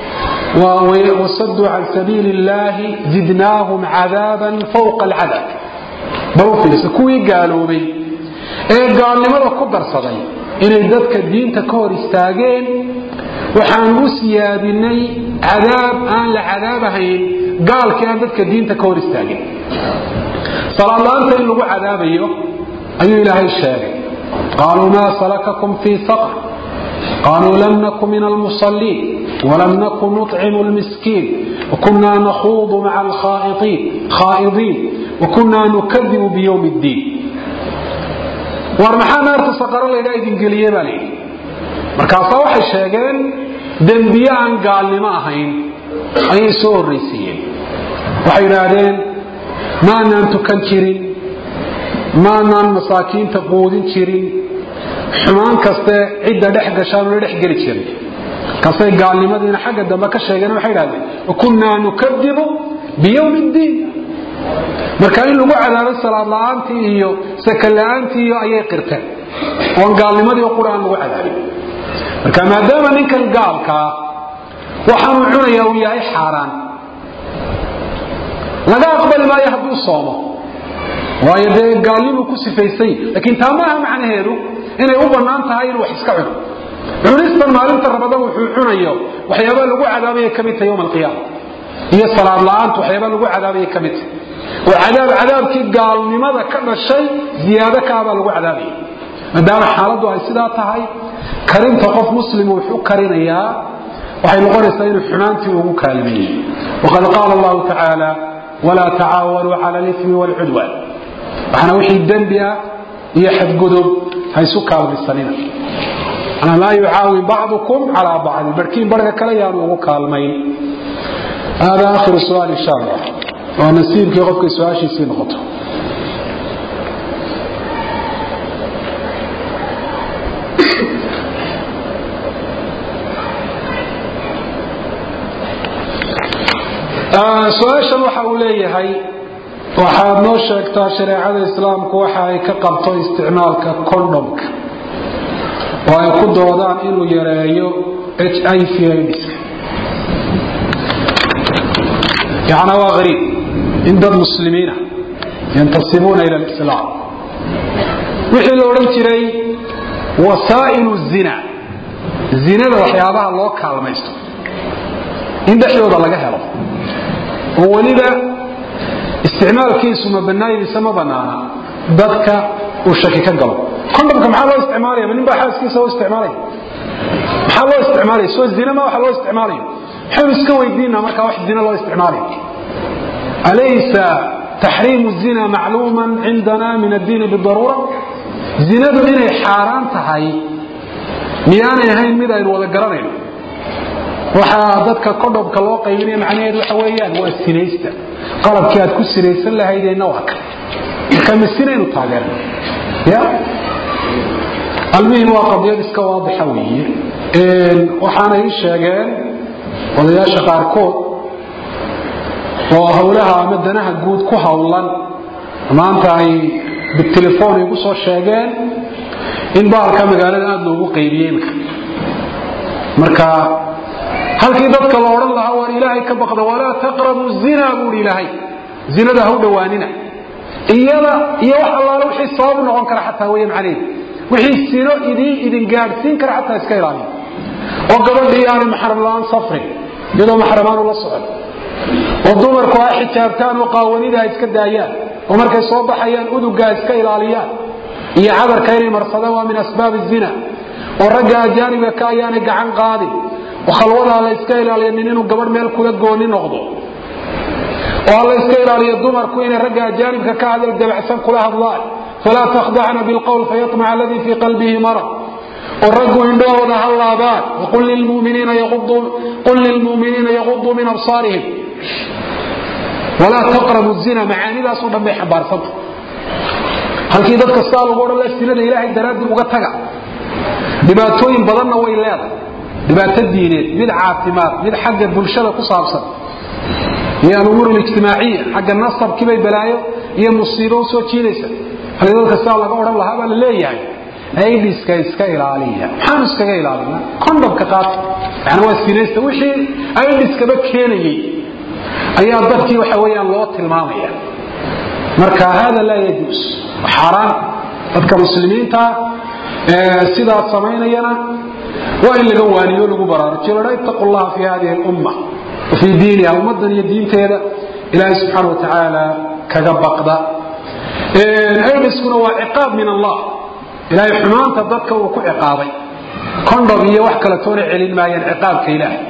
wasaduu can sabiili illahi zidnaahum cadaaban fawqa alcadaab bal u fiirsa kuwii gaaloobay ee gaalnimada ku darsaday inay dadka diinta ka hor istaageen waxaan u siyaadinay cadaab aan la cadaabahayn gaalkii aan dadka diinta ka hor istaagin salaadlaanta in lagu cadaabayo ayuu ilaahay sheegay qaaluu maa salakakum fii saqr qaaluu lam naku min almusaliin walam naku nuطcimu lmiskiin wakunaa nakhuudu maca alkhaa'idiin wakunaa nukadibu biyowm اddiin war maxaa naarta saqaro laydhaa idin geliye baa layidhi markaasaa waxay sheegeen dembiye aan gaalnimo ahayn ayay soo horraysiiyeen waxay idhaahdeen maanaan tukan jirin maanaan masaakiinta quudin jirin xumaan kaste cidda dhex gashaanula dhex geli jirin markaasay gaalnimadiina xagga dambe ka sheegeen waxay idhahdeen wakunnaa nukadibu biyowmi ddiin marka in lagu cadaabay salaad la-aantii iyo saka la-aantii iyo ayay qirteen oon gaalnimadii o qura aan lagu cadaabin marka maadaama ninkan gaalkaa waxaanuu cunayaa uu yahay xaaraan laga aqbali maayo hadduu soomo waayo dee gaalnimuu ku sifaysay laakiin taa maaha macnaheedu inay u bannaan tahay inuu wax iska cuno cunistan maalinta ramadaan wuxuu cunayo waxyaabaa lagu cadaabaya ka mid tahay yowma alqiyaama iyo salaad la-aanta waxyaabaa lagu cadaabaya ka mid tahay oo cadaab cadaabkii gaalnimada ka dhashay ziyaado kaabaa lagu cadaabaya maadaama xaaladdu ay sidaa tahay karinta qof muslim wuxuu karinayaa waxay noqonaysaa inuu xumaantii ugu kaalmeeyey waqad qaala allahu tacaala walaa tacaawanuu cala alifmi waalcudwaan waxaana wixii dembi ah iyo xadgudub ha isu kaalmaysanina laa yucaawin bacdukum calaa bacdin barhkiin barhka kale yaanu ugu kaalmayn hada akhiru su'aal insha allah waa nasiibkii qofkay su-aashiisii noqoto su-aashan waxa uu leeyahay waxaad noo sheegtaa shareecada islaamku waxa ay ka qabto isticmaalka condhomka oo ay ku doodaan inuu yareeyo h i v ids yana waa ariib in dad muslimiina yantasibuuna ila lislaam wixii la odhan jiray wasaa'ilu zina zinada waxyaabaha loo kaalmaysto in dhexdooda laga helo oo weliba isticmaalkiisu ma banaayadiisa ma banaana dadka uu shaki ka galo condhomka maxaa loo isticmaalaya ma nin baa xaaskiisa loo isticmaalaya maxaa loo isticmaalaya soo zina ma waxa loo isticmaalaya maxaynu iska weydiinaa markaa wax zina loo isticmaalaya alaysa taxriimu zina macluuman cindana min addiini bidaruura zinadu inay xaaraan tahay miyaanay ahayn mid aynu wada garanayno waxaa dadka condhomka loo qaybinaya macnaheedu waxa weeyaan waa sinaysta qalabkii aad ku sinaysan lahaydeenna waa kan marka masinaynu taageerna ya almuhim waa qadiyad iska waadixa weeye waxaana ii sheegeen odayaasha qaarkood oo howlaha ama danaha guud ku howlan maanta ay bitelefoon igu soo sheegeen in baalka magaalada aada loogu qaybiyey imka marka halkii dadka la odhan lahaa waan ilaahay ka baqda walaa taqrabu zina buui ilaahay zinada ha u dhowaanina iyada iyo wax allaale wixii sababu noqon kara xataa weya macnaheedu wixii sino idin idin gaadhsiin kara xataa iska ilaaliya oo gabadhii aanay maxram la-aan safrin iyadoo maxramaanu la socon oo dumarku ha xijaabtaan oo qaawanida ha iska daayaan oo markay soo baxayaan uduga ha iska ilaaliyaan iyo cadarka inay marsadaan waa min asbaab zina oo ragga ajaanibka ka ayaanay gacan qaadin oo khalwadaa la iska ilaaliya nin inuu gabadh meel kula gooni noqdo oo la iska ilaaliyo dumarku inay ragga ajaanibka ka hadal dabacsan kula hadlaan falaa takhdacna bilqowl fayamaca aladii fii qalbihi marad oo raggu indhahooda ha laabaan qul lilmuminiina yaquduu min absaarihim walaa taqrabu zina macaanidaasoo dhan bay xambaarsanta halkii dadka saa lagu odhan la sinada ilaahay daraaddi uga taga dhibaatooyin badanna way leedahay dhibaato diineed mid caafimaad mid xagga bulshada ku saabsan iyo alumuur alijtimaaciya xagga nasabkiibay balaayo iyo musiibo u soo jiidaysa halkii dadka saa laga odhan lahaa baa la leeyahay aidiska iska ilaaliya maxaanu iskaga ilaalina condhomka qaata yani waa sinaysta wixii aidiskaba keenayey ayaa dadkii waxa weeyaan loo tilmaamaya marka hada laa yajuus xaaraan dadka muslimiinta sidaas samaynayana waa in laga waaniyo lagu baraarujiyo ladha ittaqu llaha fi hadihi lumma wa fii diiniha ummaddan iyo diinteeda ilaahay subxaana wa tacaala kaga baqda aidiskuna waa ciqaab min allah ilaahay xumaanta dadka uu ku ciqaabay condhom iyo wax kale toona celin maayaan ciqaabka ilaahay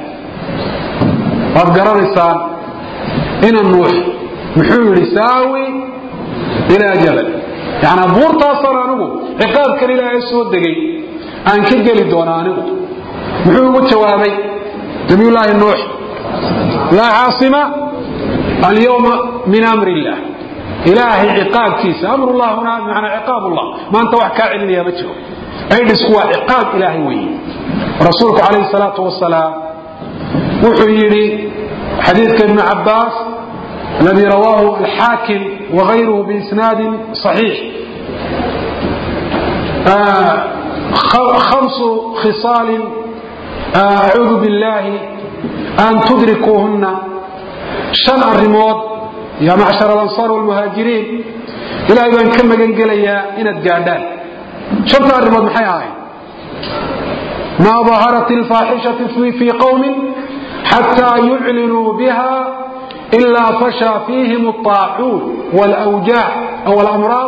waad garanaysaan ina nuux muxuu yidhi saawi ilaa jabal yani buurtaasaan anigu ciqaabkan ilaahay soo degay aan ka geli doona anigu muxuu ugu jawaabay nabiyullaahi nuux laa caasima alyawma min amri illah ilaahay ciqaabkiisa amrullah huna bimacnaa ciqaab ullah maanta wax kaa celinaya ma jiro aidhisku waa ciqaab ilaahay weeye rasuulku calayhi salaatu wasalaam wuxuu yidhi xadiidka ibnu cabbaas الذي رواه الحاكم وغيره بإسناد صحيح آه خمس خصال آه أعوذ بالله أن تدركوهن شن الرموض يا معشر الأنصار والمهاجرين إلى أن كم جنجليا إن الجادان شنت الرموض محياي ما ظهرت الفاحشة في قوم حتى يعلنوا بها إلا فشى فيهم الطاعون والأوجاع أو الأمراض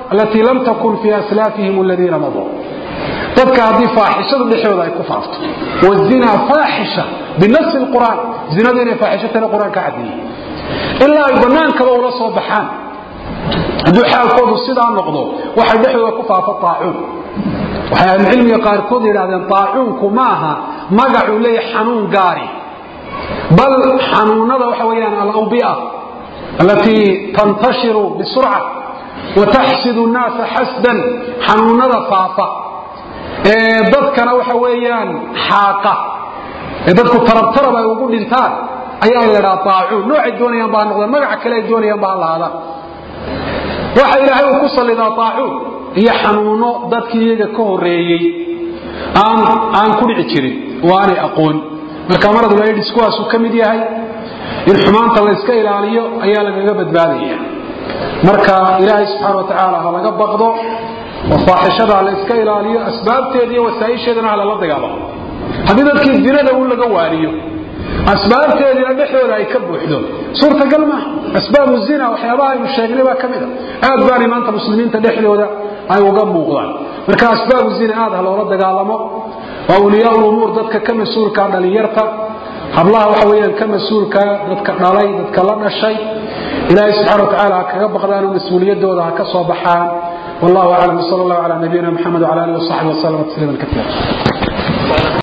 alatii lam takun fii aslaafihim aladiina maduu dadka haddii faaxishadu dhexdooda ay ku faafto wazinaa faaxisha binafsi lqur'aan zinadu inay faaxishatana qur-aanka cadeeyey ilaa ay bannaankaba ula soo baxaan hadduu xaalkoodu sidaa noqdo waxay dhexdooda ku faafo aacuun waxay ahlucilmiga qaarkood yidhahdeen aacuunku ma aha magacuu leeyahay xanuun gaari bal xanuunada waxa weyaan alawbia alatii tantashiru bisurca wataxsidu nnaasa xasdan xanuunada faafa ee dadkana waxa weeyaan xaaqa ee dadku tarabtarab ay ugu dhintaan ayaa la ydhaha aacuun noocay doonayaan baa noqdeen magaca kale ay doonayaan baa lahaadaan waxa ilaahay uu ku sallidaa aacuun iyo xanuuno dadkii iyaga ka horeeyey aan ku dhici jirin oo aanay aqoon marka maradulaydhis kuwaasuu ka mid yahay in xumaanta layska ilaaliyo ayaa lagaga badbaadaya marka ilaahay subxaana watacaala ha laga baqdo oo faaxishada ha layska ilaaliyo asbaabteeda iyo wasaaisheedana ha lala dagaalamo haddii dadkii zinada un laga waariyo asbaabteediina dhexdooda ay ka buuxdo suurtagal maaha asbaabu zina waxyaabaha aynu sheegnay baa ka mida aad baanay maanta muslimiinta dhexdooda ay uga muuqdaan marka asbaabu zina aad ha loola dagaalamo waa uliyaa umuur dadka ka mas-uulka dhalinyarta hablaha waxa weyaan ka mas-uulka dadka dhalay dadka la dhashay ilaahay subxana wa tacala ha kaga baqdaanoo mas-uuliyadooda ha ka soo baxaan wallahu aclam sal allahu cala nabiyina mxamed wala alihi wasaxbi waslama tasliima kaiira